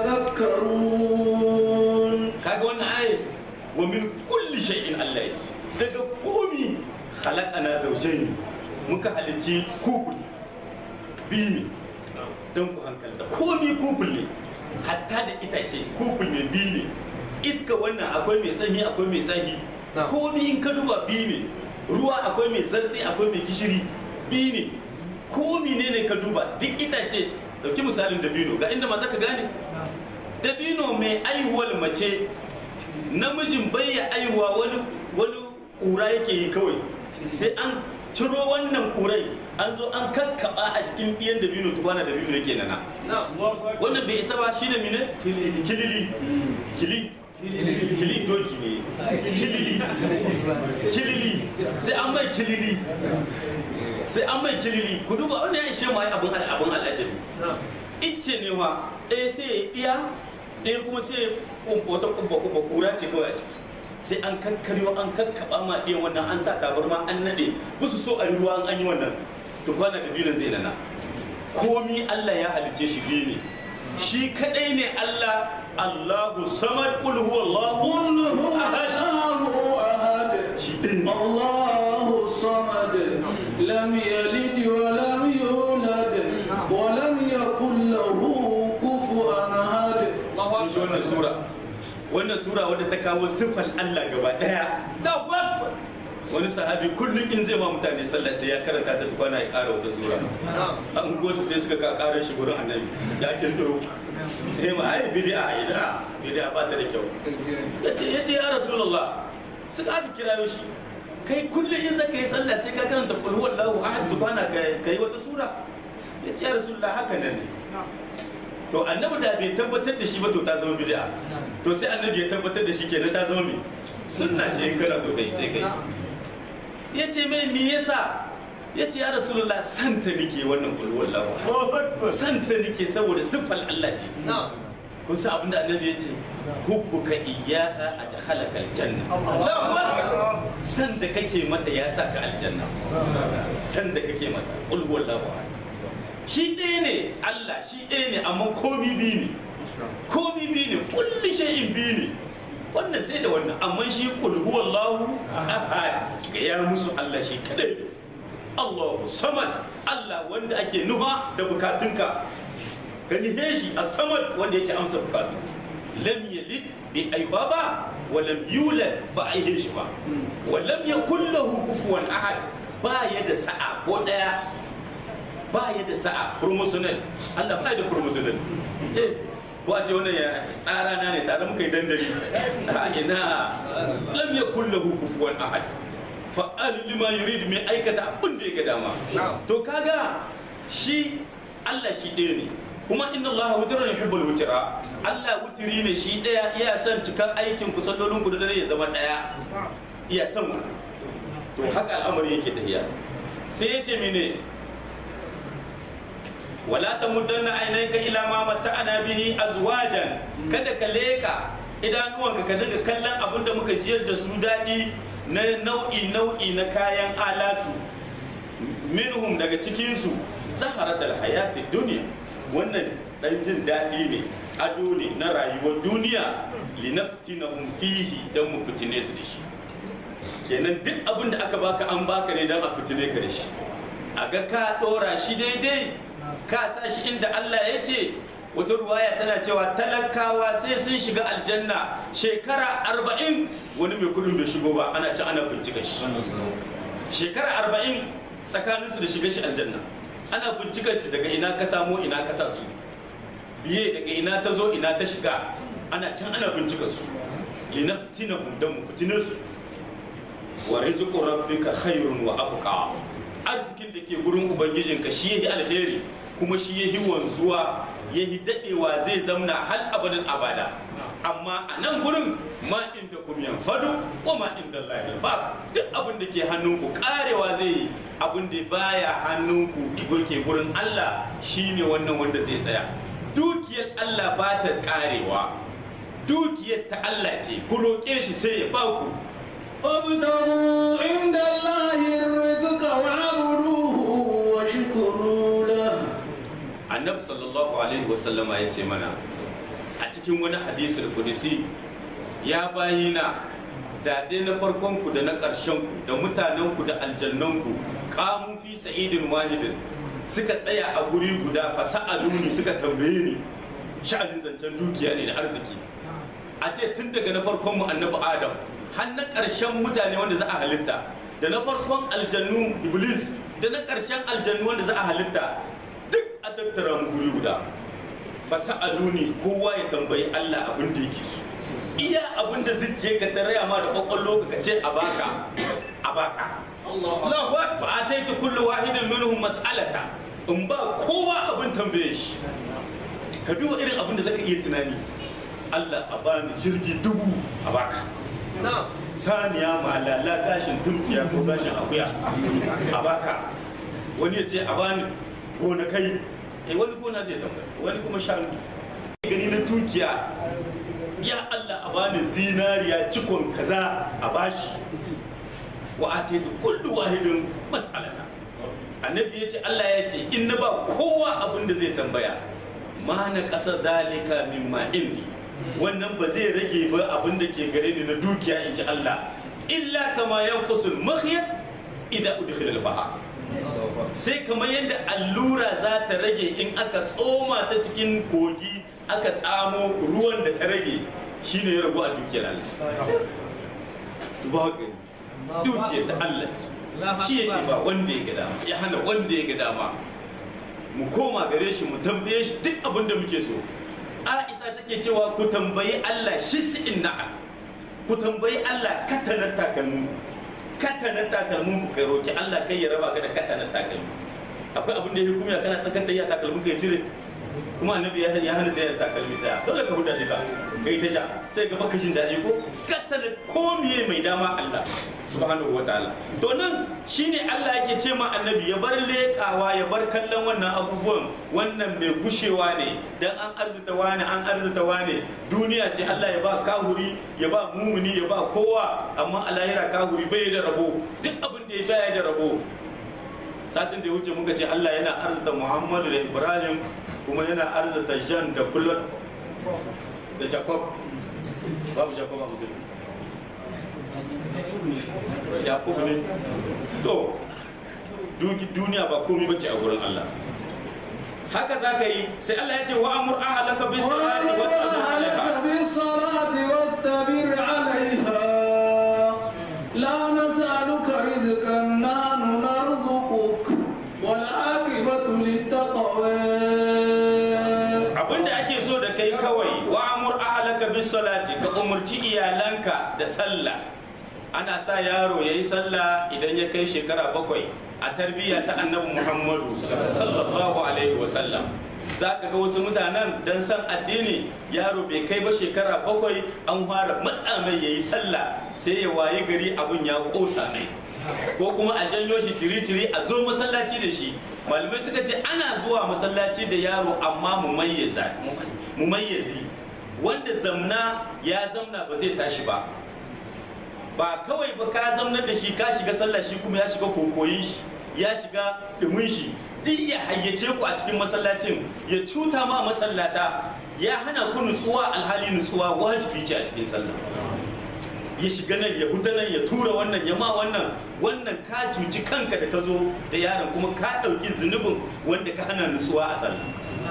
تذكرون kaga wannan ayat wa min kulli shay'in Allah ya ce daga komi khalaqana zawjayn muka halicci kuful biyu ne don ku hankalta komi kuful ne hatta da itace kuful ne biyu ne iska wannan akwai mai sanyi akwai mai zafi komi in ka duba biyu ne ruwa akwai mai zartsi akwai mai gishiri biyu ne komi ne ne ka duba duk itace dauki misalin dabino ga inda ma za ka gane dabino mai aihuwar mace namijin bai ya aihuwa wani wani kura yake yi kawai sai an ciro wannan kurai an zo an kakkaba a cikin biyan dabino tukwana dabino yake nana wannan bai isa ba shi da mine kilili kili kili doki ne kilili kilili sai an mai kilili sai an mai kilili ku duba wannan ya ishe mai abin abin al'ajabi icce ne wa ɗaya sai ya iya ɗaya kuma sai ya wata kubba kubba kura ce kawai a ciki sai an kankaryo an kakkaba ma ɗiyan wannan an sa tabarma an naɗe su so a yi ruwa an yi wannan to kwana da bilin zai nana komi Allah ya halicce shi biyu ne shi kadai ne Allah Allahu samad qul huwallahu قل هو ahad الله أحد shi ɗin ne الله الصمد لم يلد ولم يولد ولم يكن له كفوا أحد kun ji wannan sura wannan sura wadda ta kawo siffar Allah gaba daya da akbar wani sahabi kullum in zai ma mutane sallah sai ya karanta ta tukwana ya kara wata sura an gosu sai suka ka karar shi gurin annabi ya kirkiro eh ma ai bid'a ida bid'a ba ta da kyau suka ce yace ya rasulullah suka aka kirayo shi kai kullum in zaka yi sallah sai ka karanta qul huwallahu ahad tukwana ka yi wata sura yace ya rasulullah haka nan ne to annabi da bai tabbatar da shi ba to ta zama bid'a to sai annabi ya tabbatar da shi kenan ta zama me sunna ce in kana so kai sai kai yace mai me yasa yace ya rasulullah san ta nake wannan kul wallahu san ta nake saboda siffar Allah ce kun san abinda annabi ya ce hubbuka iyyaha adkhalaka aljanna san da kake mata ya sa ka aljanna san da kake mata kul wallahu ahad shi ɗaya ne Allah shi ɗaya ne amma komi biyu ne komi biyu ne kulli shay'in biyu ne wannan sai da wannan amma shi kul huwallahu ahad ga ya musu Allah shi kadai ne Allahu samad Allah wanda ake nuha da bukatunka ka nihe shi a samad wanda yake amsa bukatu lam yalid bi aibaba wa lam yulad ba a yi shi ba wa lam yakul lahu kufuwan ahad ba ya da sa'a ko daya ba ya da sa'a promotional Allah ba ya da promotional eh ko a ce wannan ya tsara na ne tare muka yi dandali a ina lam yakul lahu kufuwan ahad fa'al lima yurid mai aikata abin da ya ga dama to kaga shi Allah shi ɗaya ne kuma inna Allah wutirun yuhibbul wutira Allah wutiri ne shi ɗaya iya son cikar aikin ku sallolin ku da dare ya zama ɗaya iya son ku to haka al'amari yake tafiya sai ya ce mene wala tamuddanna aynayka ila ma matta'ana bihi azwajan kada ka leka idanuwanka ka dinga kallon abin da muka jiyar da su daɗi na nau'i nau'i na kayan alatu minhum daga cikinsu zaharatul hayati duniya wannan dan jin daɗi ne ado ne na rayuwar duniya linaftinahum fihi dan mu fitine su da shi kenan duk abin da aka baka an baka ne dan a fitine ka da shi a ga ka ɗora shi daidai ka sa shi inda Allah ya ce wata ruwaya tana cewa talakawa sai sun shiga aljanna shekara arba'in wani mai kudin bai shigo ba ana ci ana bincika shi shekara arba'in tsakaninsu da shiga shi aljanna ana bincika shi daga ina ka samo ina ka sa su biye daga ina ta zo ina ta shiga ana can ana bincika su linaftina dan mu fitine su wa rizqu rabbika khairun wa abqa arzikin da ke gurin ubangijinka shi yahi alheri kuma shi yahi wanzuwa yahi dadewa zai zamna hal abadin abada amma a nan gurin ma inda kum yanfadu wa ma inda Allah ba duk abin da ke hannunku karewa zai yi abin da baya hannunku ke gurin Allah shine wannan wanda zai tsaya dukiyar Allah ba ta karewa dukiyar ta Allah ce ku roƙe shi sai ya ba ku وابتغوا عند الله الرزق واعبدوه واشكروا له annabi sallallahu alaihi wasallama ya ce mana a cikin wani hadisul kudisi ya bayina da dai na farkon ku da na ƙarshen ku da mutanen ku da aljannan ku qamu fi sa'idin wahidin suka tsaya a guri guda fa sa'aluni suka tambaye ni sha'anin zancen dukiya ne da arziki a ce tun daga na farkon mu annabi adam har na ƙarshen mutane wanda za a halitta da na farkon aljannu iblis da na ƙarshen aljannu wanda za a halitta duk a tattara mu guri guda fasa'aluni kowa ya tambayi Allah abin da yake so iya abin da zuciya ka taraya ma da kwakwallo ka ce a baka a baka Allahu akbar ataitu kullu wahidin minhum mas'alata in ba kowa abin tambaye shi ka duba irin abin da zaka iya tunani Allah a bani jirgi dubu a baka saniya malala gashin turkiya ko gashin akuya a baka wani ya ce a bani gona kai eh wani gona zai tambaya wani kuma shanu gani na dukiya ya Allah a bani zinariya cikon kaza a bashi wa ataitu kullu wahidin mas'alata annabi ya ce Allah ya ce in na ba kowa abin da zai tambaya ma na ƙasa dalika mimma indi wannan ba zai rage ba abin da ke gare ni na dukiya in Allah illa kama yanqusul makhyat idza udkhila al-bahr sai kamar yadda allura za ta rage in aka tsoma ta cikin kogi aka tsamo ruwan da ta rage shine ya ragu a dukiyar Allah ba dukiyar da Allah shi yake ba wanda ya ga dama ya hana wanda ya ga dama mu koma gare shi mu tambaye shi duk abin da muke so Aisha take cewa ku tambayi Allah shi si'in na'a ku tambayi Allah katanar takalmu katanar takalmu ku kai roki Allah kai ya raba ka da katanar takalmu akwai abin da ya hukumiya kana sakar da ya takalmu kai cire kuma annabi ya ya hana da ya takalmi daya dole ka huda ka kai ta sha sai ga baka jin daɗi ko katanar komiye mai dama Allah subhanahu wataala to nan shine Allah yake ce ma annabi ya bar lekawa ya bar kallon wannan abubuwan wannan mai gushewa ne dan an arzuta wani an arzuta wani duniya ce Allah ya ba kahuri ya ba mumuni ya ba kowa amma a lahira kahuri bai da rabo duk abin da ya baya da rabo satin da ya wuce muka ce Allah yana arzuta Muhammadu da Ibrahim kuma yana arzuta Jan da Bulot da Jacob babu Jacob a musulmi yakubu ne to duki duniya ba komai bace a gurin Allah haka za ka yi sai Allah ya ce wa amur ahalaka bis salati واصطبر عليها لا نسألك رزقا نحن نرزقك والعاقبة للتقوى abinda ake so da kai kawai wa amur ahalaka bis salati ka umurci iyalanka da sallah ana sa yaro ya yi sallah idan ya kai shekara bakwai a tarbiyya ta annabi muhammadu sallallahu alaihi wasallam za ka ga wasu mutanen don san addini yaro bai kai ba shekara bakwai an fara matsa mai ya yi sallah sai ya waye gari abun ya kosa mai ko kuma a janyo shi ciri-ciri a zo masallaci da shi malamai suka ce ana zuwa masallaci da yaro amma mu mayyazi wanda zamna ya zamna ba zai tashi ba ba kawai ba ka zamna da shi ka shiga sallah shi kuma ya shiga kokoyin shi ya shiga dumin shi duk ya hayyace ku a cikin masallacin ya cuta ma masallata ya hana ku nutsuwa alhali nutsuwa wajibi ce a cikin sallah ya shiga nan ya huda nan ya tura wannan ya ma wannan wannan ka cuci kanka da ka zo da yaron kuma ka ɗauki zunubin wanda ka hana nutsuwa a sallah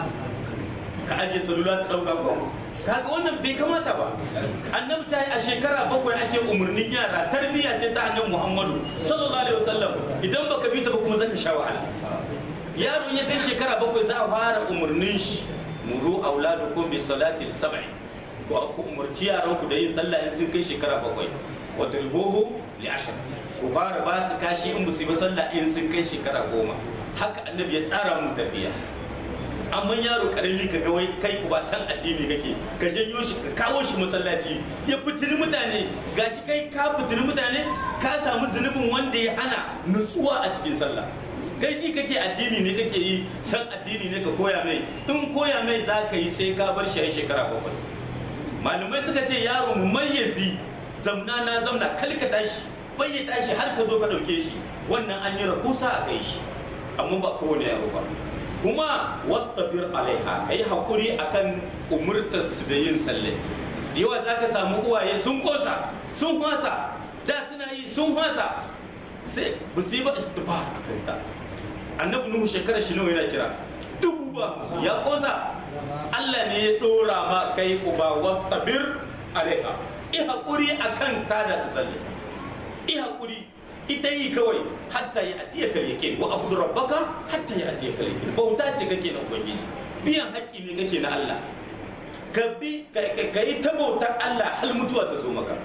ka ajiye salula su ɗauka ko kaga wannan bai kamata ba annabi ta yi a shekara bakwai ake umarnin yara tarbiyya ce ta annabi muhammadu sallallahu alaihi wasallam idan baka bi ta ba kuma zaka sha wahala yaron ya kai shekara bakwai za a fara umarnin shi muru auladukum bi salati sab'i ko ku umarci yaran ku da yin sallah in sun kai shekara bakwai wa turbuhu li ashr ku fara ba su kashi in ba su yi ba sallah in sun kai shekara goma haka annabi ya tsara mu tarbiyya amma yaro karami ka ga wai kai ba san addini kake ka janyo shi ka kawo shi masallaci ya fitini mutane gashi kai ka fitini mutane ka samu zunubin wanda ya hana nutsuwa a cikin sallah kai shi kake addini ne kake yi san addini ne ka koya mai in koya mai za ka yi sai ka bar shi a shekara bakwai malamai suka ce yaro mu mayyazi zamna na zamna kalka tashi bai ya tashi har ka zo ka ɗauke shi wannan an yi rahusa a kai shi amma ba kowane yaro ba kuma wastabir alaiha kai hakuri akan umurtar su da yin salle da yawa zaka samu uwaye sun kosa sun fasa da suna yi sun fasa sai ba su yi ba istighfar akan ta annabi nuhu shekara shi nawa yana kira dubu ba ya kosa Allah ne ya dora ma kai uba wastabir alaiha i hakuri akan tada su salle i hakuri ita yi kawai hatta ya atiya kal yake wa abudu rabbaka hatta ya atiya kal yake bauta ce kake na ubangiji biyan haƙƙi ne kake na Allah ka bi ka yi ta bautar Allah hal mutuwa ta zo maka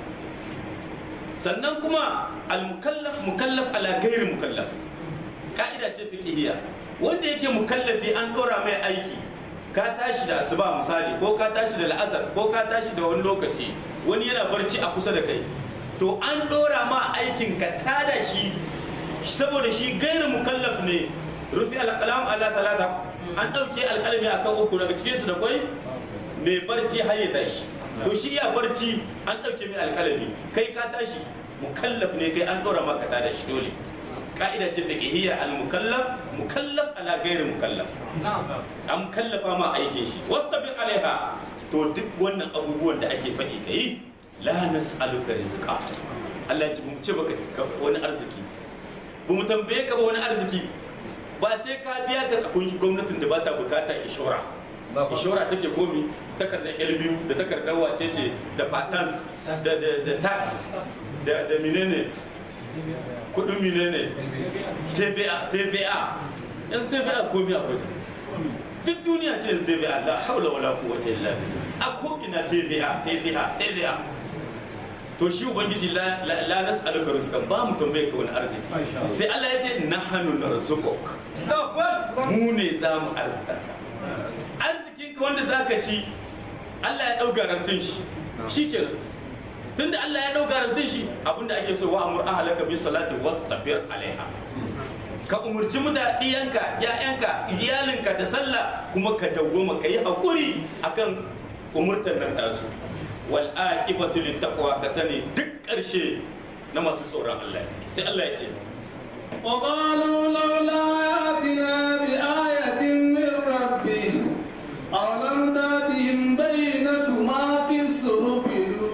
sannan kuma al mukallaf mukallaf ala ghairi mukallaf ka'ida ce fiqhiyya wanda yake mukallafi an dora mai aiki ka tashi da asuba misali ko ka tashi da la'asar ko ka tashi da wani lokaci wani yana barci a kusa da kai to an dora ma aikin ka tada shi saboda shi gairu mukallaf ne rufi alƙalam ala talata an ɗauke alƙalami akan uku daga cikinsu da kwai mai barci har ya tashi to shi ya barci an ɗauke mai alƙalami kai ka tashi mukallaf ne kai an ɗora maka tada shi dole ka'ida ce fiqhiyya al mukallaf mukallaf ala ghairi mukallaf an kallafa ma aikin shi wastabir alaiha to duk wannan abubuwan da ake faɗi kai la nas'aluka rizqa Allah ya ce mu ce baka wani arziki ba mu tambaye ka ba wani arziki ba sai ka biya ka kun gwamnatin da ba ta bukata ishora ishora take komi takardar biyu da takardar wacece da patan da da tax da da menene kudin menene tba tba yanzu tba komi akwai duk duniya ce yanzu tba la haula wala quwwata illa billah a ko ina tba tba tba to shi ubangiji la la nas'aluka rizqan ba mu tambaye ka wani arziki sai Allah ya ce nahnu narzuquk mu ne za mu arzika arzikin ka wanda zaka ci Allah ya dau garantin shi shikenan tunda Allah ya dau garantin shi abinda ake so wa amur ahlaka bi salati wastabir alaiha ka umurci mutadiyanka ya'yanka iyalinka da sallah kuma ka dawwama ka yi hakuri akan umurtan nan tasu wal aqibatu lit taqwa ka sani duk karshe na masu tsoron Allah sai Allah ya ce وقالوا لولا ياتنا بآية من ربه أولم تأتهم بينة ما في الصحف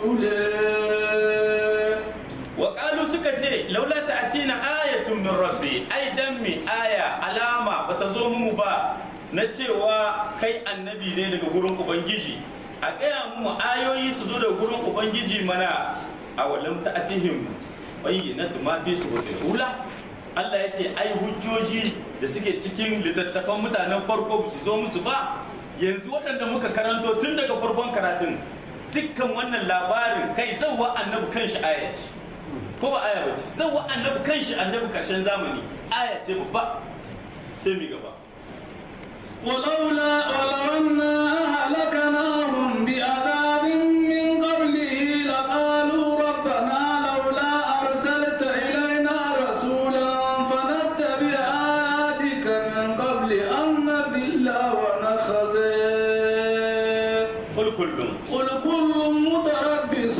الأولى Waƙalu suka ce laula ta'atina ayatun min rabbi ai dan mi aya alama bata zo mu ba na cewa kai annabi ne daga gurin ubangiji a gaya mu ayoyi su zo daga gurin ubangiji mana a walam ta'atihim bayyinatu ma fi suhufil ula Allah ya ce ai hujjoji da suke cikin littattafan mutanen farko su zo musu ba yanzu waɗanda muka karanto tun daga farkon karatun dukkan wannan labarin kai zauwa annabi kanshi aya ce ko ba aya bace zauwa annabi kanshi annabi karshen zamani aya ce babba sai mi gaba ولولا ولو أنا أهلكناهم بعذاب من قبله لقالوا ربنا لولا أرسلت إلينا رسولا فنتبع آياتك من قبل أن نذل ونخزي kul kullum قل كل متربص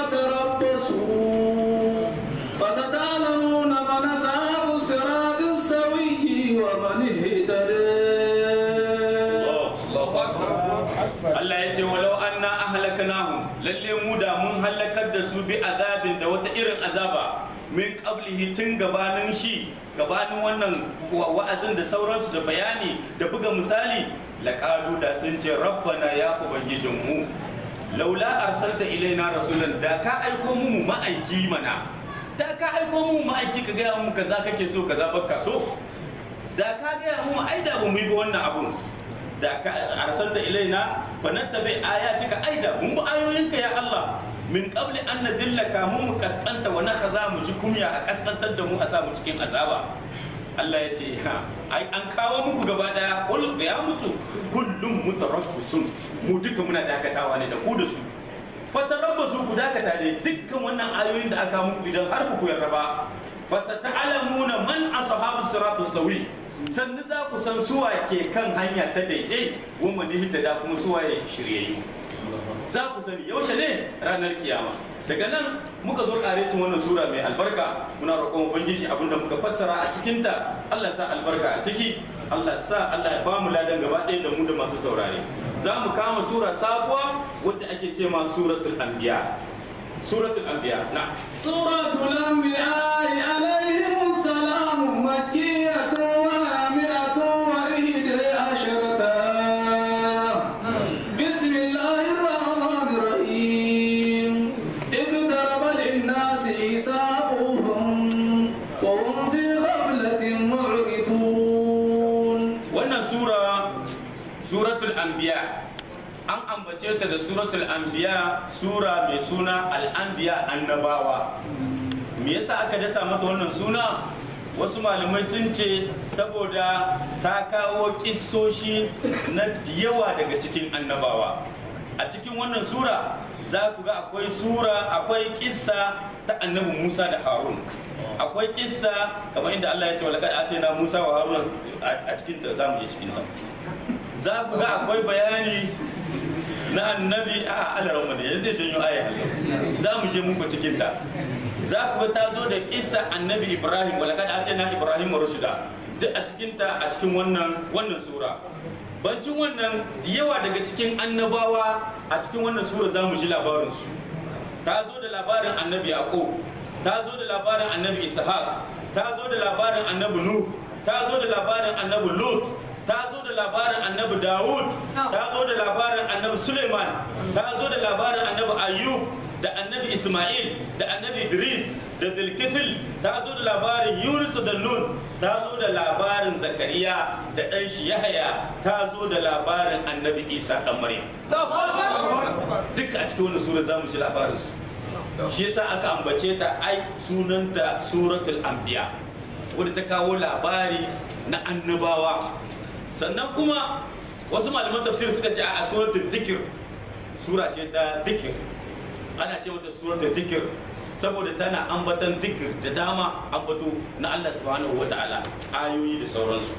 فتربصوا فستعلمون من أصحاب الصراط السوي ومن اهتدى Allah ya ce walau anna ahlaknahum lalle mu da mun halakar da su bi azabin da wata irin azaba min qablihi tun gabanin shi gabanin wannan wa- wa'azin da sauransu da bayani da buga misali laqalu da sun ce rabbana ya ubangijin mu laula arsalta ilaina rasulan da ka aiko mu mu ma'aiki mana da ka aiko mu mu ma'aiki ka gaya mu kaza kake so kaza bakka so da ka gaya mu ai da ba mu yi ba wannan abun da ka arsalta ilaina fa nattabi ayatika aida mun bi ayoyinka ya Allah min qabli an nadillaka mun mu kaskanta wa nakhaza mu ji kumya a kaskantar da mu a sa mu cikin azaba Allah ya ce ha ai an kawo muku gaba daya kul ga ya musu kullum mutarabbisun mu duka muna dakatawa ne da ku da su fatarabbasu ku dakata ne dukkan wannan ayoyin da aka muku idan har ku yarda ba fasata'lamuna man ashabu siratus sawi sannu za ku san suwa ke kan hanya ta daidai wanda ne hita da kuma suwa ya shiryayyu za ku sani yaushe ne ranar kiyama daga nan muka zo karecin wannan sura mai albarka muna roƙon ubangiji abinda muka fassara a cikinta Allah sa albarka a ciki Allah sa Allah ya bamu ladan gaba ɗaya da mu da masu saurare za mu kama sura sabuwa wadda ake ce ma suratul anbiya suratul anbiya na سورة الأنبياء عليهم السلام مكية وهامئة وإحدى عشرة بسم الله الرحمن الرحيم اقترب للناس حسابهم وهم في غفلة معرضون wannan sura suratul anbiya an ambace ta da suratul anbiya sura mai suna al'anbiya annabawa me yasa aka dasa mata wannan suna wasu malamai sun ce saboda ta kawo kissoshi na yawa daga cikin annabawa a cikin wannan sura za ku ga akwai sura akwai kissa ta annabi musa da harun akwai kissa kamar inda allah ya ce walakad atayna musa wa harun a cikin ta za mu je cikin ta za ku ga akwai bayani na annabi a alaran wanda yanzu zai janyo aya za mu je muku cikin ta za ku ga ta zo da kissa annabi ibrahim walakad atayna ibrahim rushda duk a cikin ta a cikin wannan wannan sura bancin wannan da yawa daga cikin annabawa a cikin wannan sura za mu ji labarinsu ta zo da labarin annabi yaqub ta zo da labarin annabi ishaq ta zo da labarin annabi nuh ta zo da labarin annabi lut ta zo da labarin annabi dawud ta zo da labarin annabi suleiman ta zo da labarin annabi ayyub da annabi isma'il da annabi idris da zulkifil ta zo da labarin yunus da nun ta zo da labarin zakariya da ɗan shi yahaya ta zo da labarin annabi isa ɗan maryam duka a cikin wannan sura za mu ji labarin su shi yasa aka ambace ta ai sunanta suratul anbiya wadda ta kawo labari na annabawa sannan kuma wasu malaman tafsir suka ce a suratul dhikr sura ce ta dhikr ana ce mata suratul dhikr saboda tana ambatan dhikr da dama ambato na Allah subhanahu wataala ayoyi da sauransu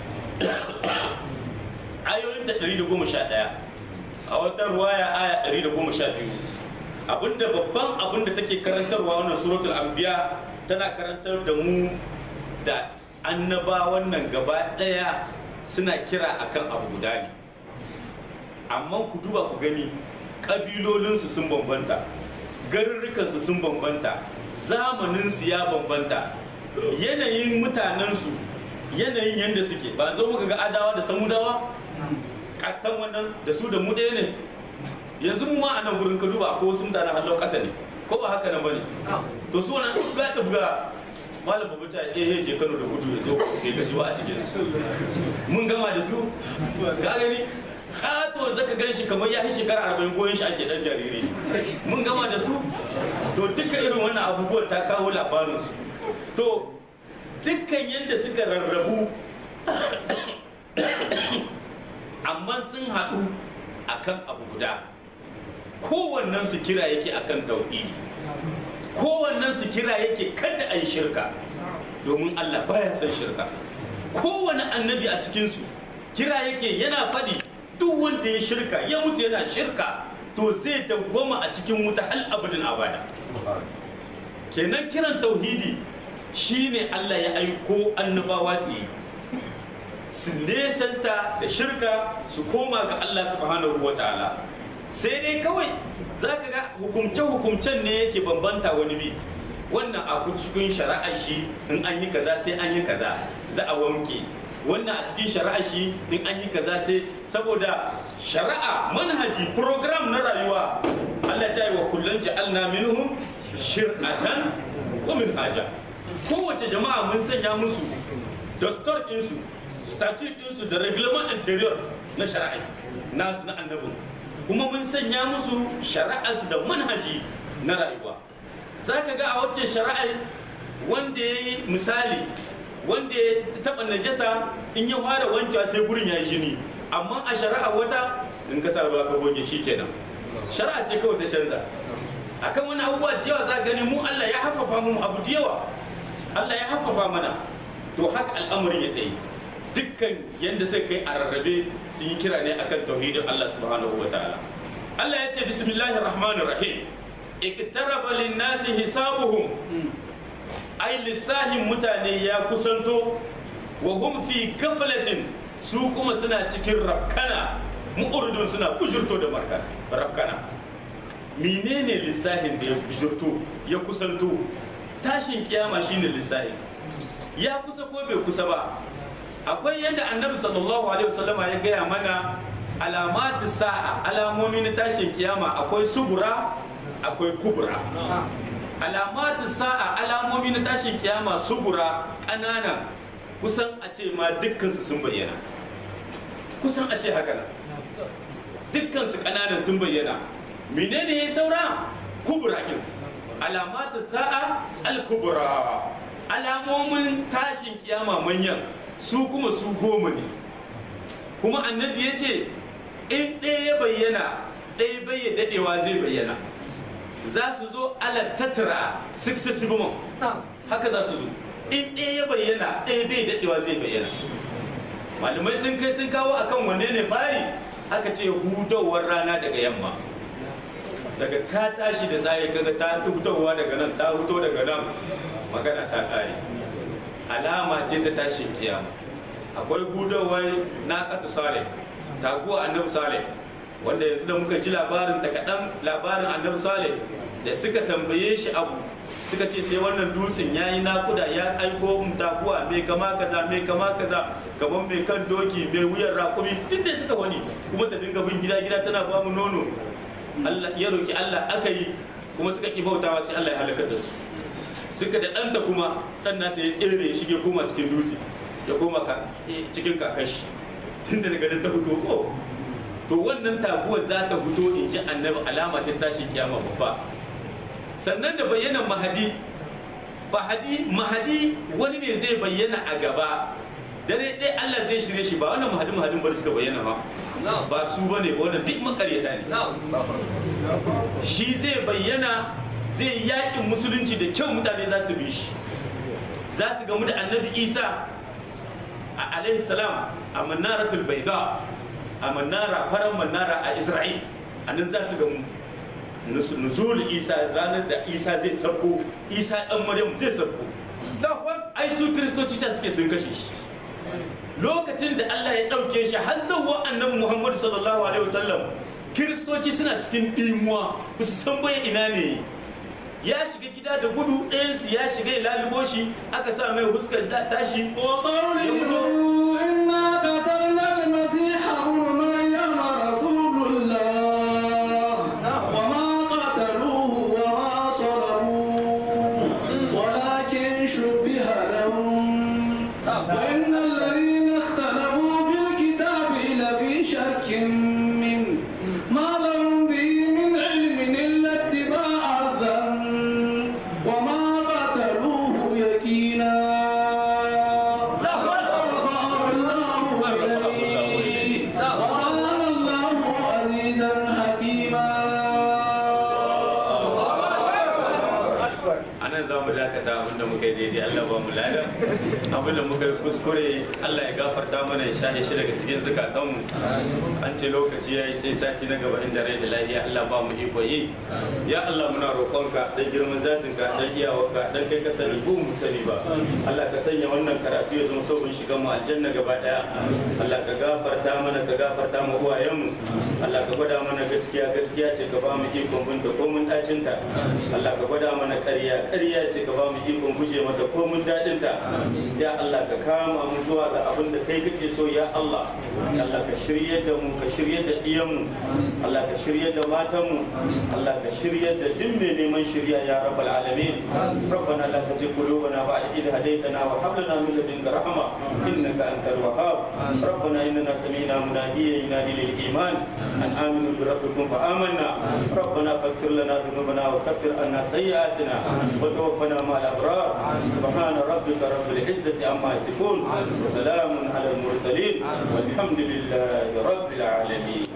ayoyin ta 111 a wata ruwaya aya 112 abinda babban abinda take karantarwa wannan suratul anbiya tana karantar da mu da annabawan nan gaba daya suna kira akan abu guda ne amma ku duba ku gani ƙabilolinsu sun bambanta garurrukansu sun bambanta zamaninsu ya bambanta yanayin mutanensu yanayin yadda suke ba zo muka ga adawa da samudawa kattan wannan da su da mu ɗaya ne yanzu mu ma a nan gurin ka duba ko sun mutanen hallon ƙasa ne ko ba haka nan bane to su wannan ga ɗabga malam babu ta eh je Kano da gudu da zo bai gaji ba a cikin su mun gama da su ga gani kato zaka gan shi kamar ya yi shekara arba'in goyon shi ake dan jariri mun gama da su to duka irin wannan abubuwan ta kawo labarin su to dukkan yadda suka rarrabu amma sun haɗu akan abu guda kowannen su kira yake akan tauhidi kowannen su kira yake kada a yi shirka domin Allah baya son shirka kowane annabi a cikinsu kira yake yana faɗi duk wanda ya shirka ya mutu yana shirka to zai dawwama a cikin wuta hal abadin abada kenan kiran tauhidi shine Allah ya aiko annabawa su yi su nesanta da shirka su koma ga Allah subhanahu wa ta'ala sai dai kawai za ka ga hukumce-hukumcen ne yake bambanta wani bi wannan a cikin shari'ar shi in an yi kaza sai an yi kaza za a wanke wannan a cikin shari'ar shi in an yi kaza sai saboda shari'a manhaji program na rayuwa Allah ta yi wa kullum ja'alna minhum shir'atan wa minhaja kowace jama'a mun sanya musu dastor ɗinsu statute ɗinsu da reglement interior na shari'a nasu na annabin kuma mun sanya musu shari'arsu da manhaji na rayuwa za ka ga a waccan shari'ar wanda ya yi misali wanda ya taɓa najasa in ya fara wancewa sai gurin ya yi jini amma a shari'a wata in ka sa ruwa ka goge shi kenan shari'a ce kawai ta canza akan wani abubuwa da yawa za gani mu Allah ya haffafa mu abu da yawa Allah ya haffafa mana to haka al'amarin ya ta yi dukkan yadda sai kai a rarrabe sun yi kira ne akan tauhidin Allah subhanahu wa ta'ala Allah ya ce bismillahir rahmanir rahim iktaraba lin-nasi hisabuhum ai lissahin mutane ya kusanto wa hum fi gaflatin su kuma suna cikin rafkana mu'urdun suna bujurto da marka rafkana menene lissahin da ya bujurto ya kusanto tashin kiyama shine lissahin ya kusa ko bai kusa ba akwai yadda annabi sallallahu alaihi wasallama ya gaya mana alamatu sa'a alamomi na tashin kiyama akwai subura akwai kubura alamatu sa'a alamomi na tashin kiyama subura ƙanana kusan a ce ma dukkansu sun bayyana kusan a ce haka dukkansu ƙananan sun bayyana menene ya saura kubura ɗin alamatu sa'a al-kubura alamomin tashin kiyama manyan su kuma su goma ne kuma annabi ya ce in ɗaya ya bayyana ɗaya bai ya daɗewa zai bayyana za su zo ala tattara successive month haka za su zo in ɗaya ya bayyana ɗaya bai daɗewa zai bayyana malamai sun kai sun kawo akan wanne ne fari aka ce hudawar rana daga yamma daga ka tashi da tsaye kaga ta hutowa daga nan ta huto daga nan magana ta kare alama ce ta tashi kiyama akwai hudawar na katu sale taguwa annabi sale wanda yanzu da muka ji labarin ta kaɗan labarin annabi sale da suka tambaye shi abu suka ce sai wannan dutsen ya yi nakuda ya aiko mu taguwa mai kama kaza mai kama kaza gaban mai kan doki mai wuyan rakumi duk da suka wani kuma ta dinga bin gida gida tana ba mu nono Allah ya roki Allah aka yi kuma suka ki bautawa sai Allah ya halakar da su suka da ɗanta kuma ɗan nata ya tsere ya shige koma cikin dutse ya koma cikin kakashi tunda daga nan ta fito ko to wannan taguwar za ta fito in ji annabi alama ce tashi kiyama babba sannan da bayyanan mahadi mahadi mahadi wani ne zai bayyana a gaba dare ɗaya Allah zai shirye shi ba wannan mahadi mahadin bari suka bayyana ba ba su bane ba wannan duk makaryata ne shi zai bayyana zai yakin musulunci da kyau mutane za su bi shi za su gamu da annabi isa a alaihi salam a manaratul baida a manara faran manara a isra'il a nan za su gamu nuzul isa ranar da isa zai sabko isa dan maryam zai sabko ai su kristoci sa suke sun kashe shi lokacin da Allah ya ɗauke shi har zawwa annabi Muhammad sallallahu alaihi wasallam kiristoci suna cikin ɗimuwa ba su san bai ina ne ya shiga gida da gudu ɗayansu ya shiga ya lalubo shi aka sa mai huskar tashi وقوله إنا قتلنا المسيح ابن مريم رسول الله وما قتلوه وما صلبوه ولكن شبه لهم وإن الذين اختلفوا في الكتاب لفي شك منه ما لهم به من علم إلا اتباع الظن وما قتلوه يقينا رفعه الله إليه وكان الله عزيزا حكيما anan za mu dakata abinda muka yi daidai Allah ba mu lada abinda muka yi kuskure Allah ya gafarta mana ya shahe shi daga cikin zukatanmu an ce lokaci ya yi sai sati na gaba inda rai da lafiya Allah ba mu iko yi ya Allah muna roƙonka dan girman zatinka dan iyawarka dan kai ka sani ko mu sani ba Allah ka sanya wannan karatu ya zama sauƙin shiga mu aljanna gaba daya Allah ka gafarta mana ka gafarta mu uwayenmu Allah ka gwada mana gaskiya gaskiya ce ka ba mu ikon binta ko mun dacinta Allah ka gwada mana ƙarya ƙarya ce ka ba mu ikon guje mata ko mun daɗinta ya Allah ka kama mu zuwa ga abin da kai kake so ya Allah Allah ka shirye da mu ka shirye da ɗiyanmu Allah ka shirye da matanmu Allah ka shirye da duk mai neman shirya ya rabbal alamin ربنا لا تزغ قلوبنا بعد إذ هديتنا وهب لنا من لدنك رحمة إنك أنت الوهاب ربنا إننا سمعنا مناديا ينادي للإيمان أن آمنوا بربكم فآمنا ربنا فاغفر لنا ذنوبنا وكفر عنا سيئاتنا وتوفنا مع الأبرار سبحان ربك رب العزة عما يصفون وسلام على المرسلين والحمد لله رب العالمين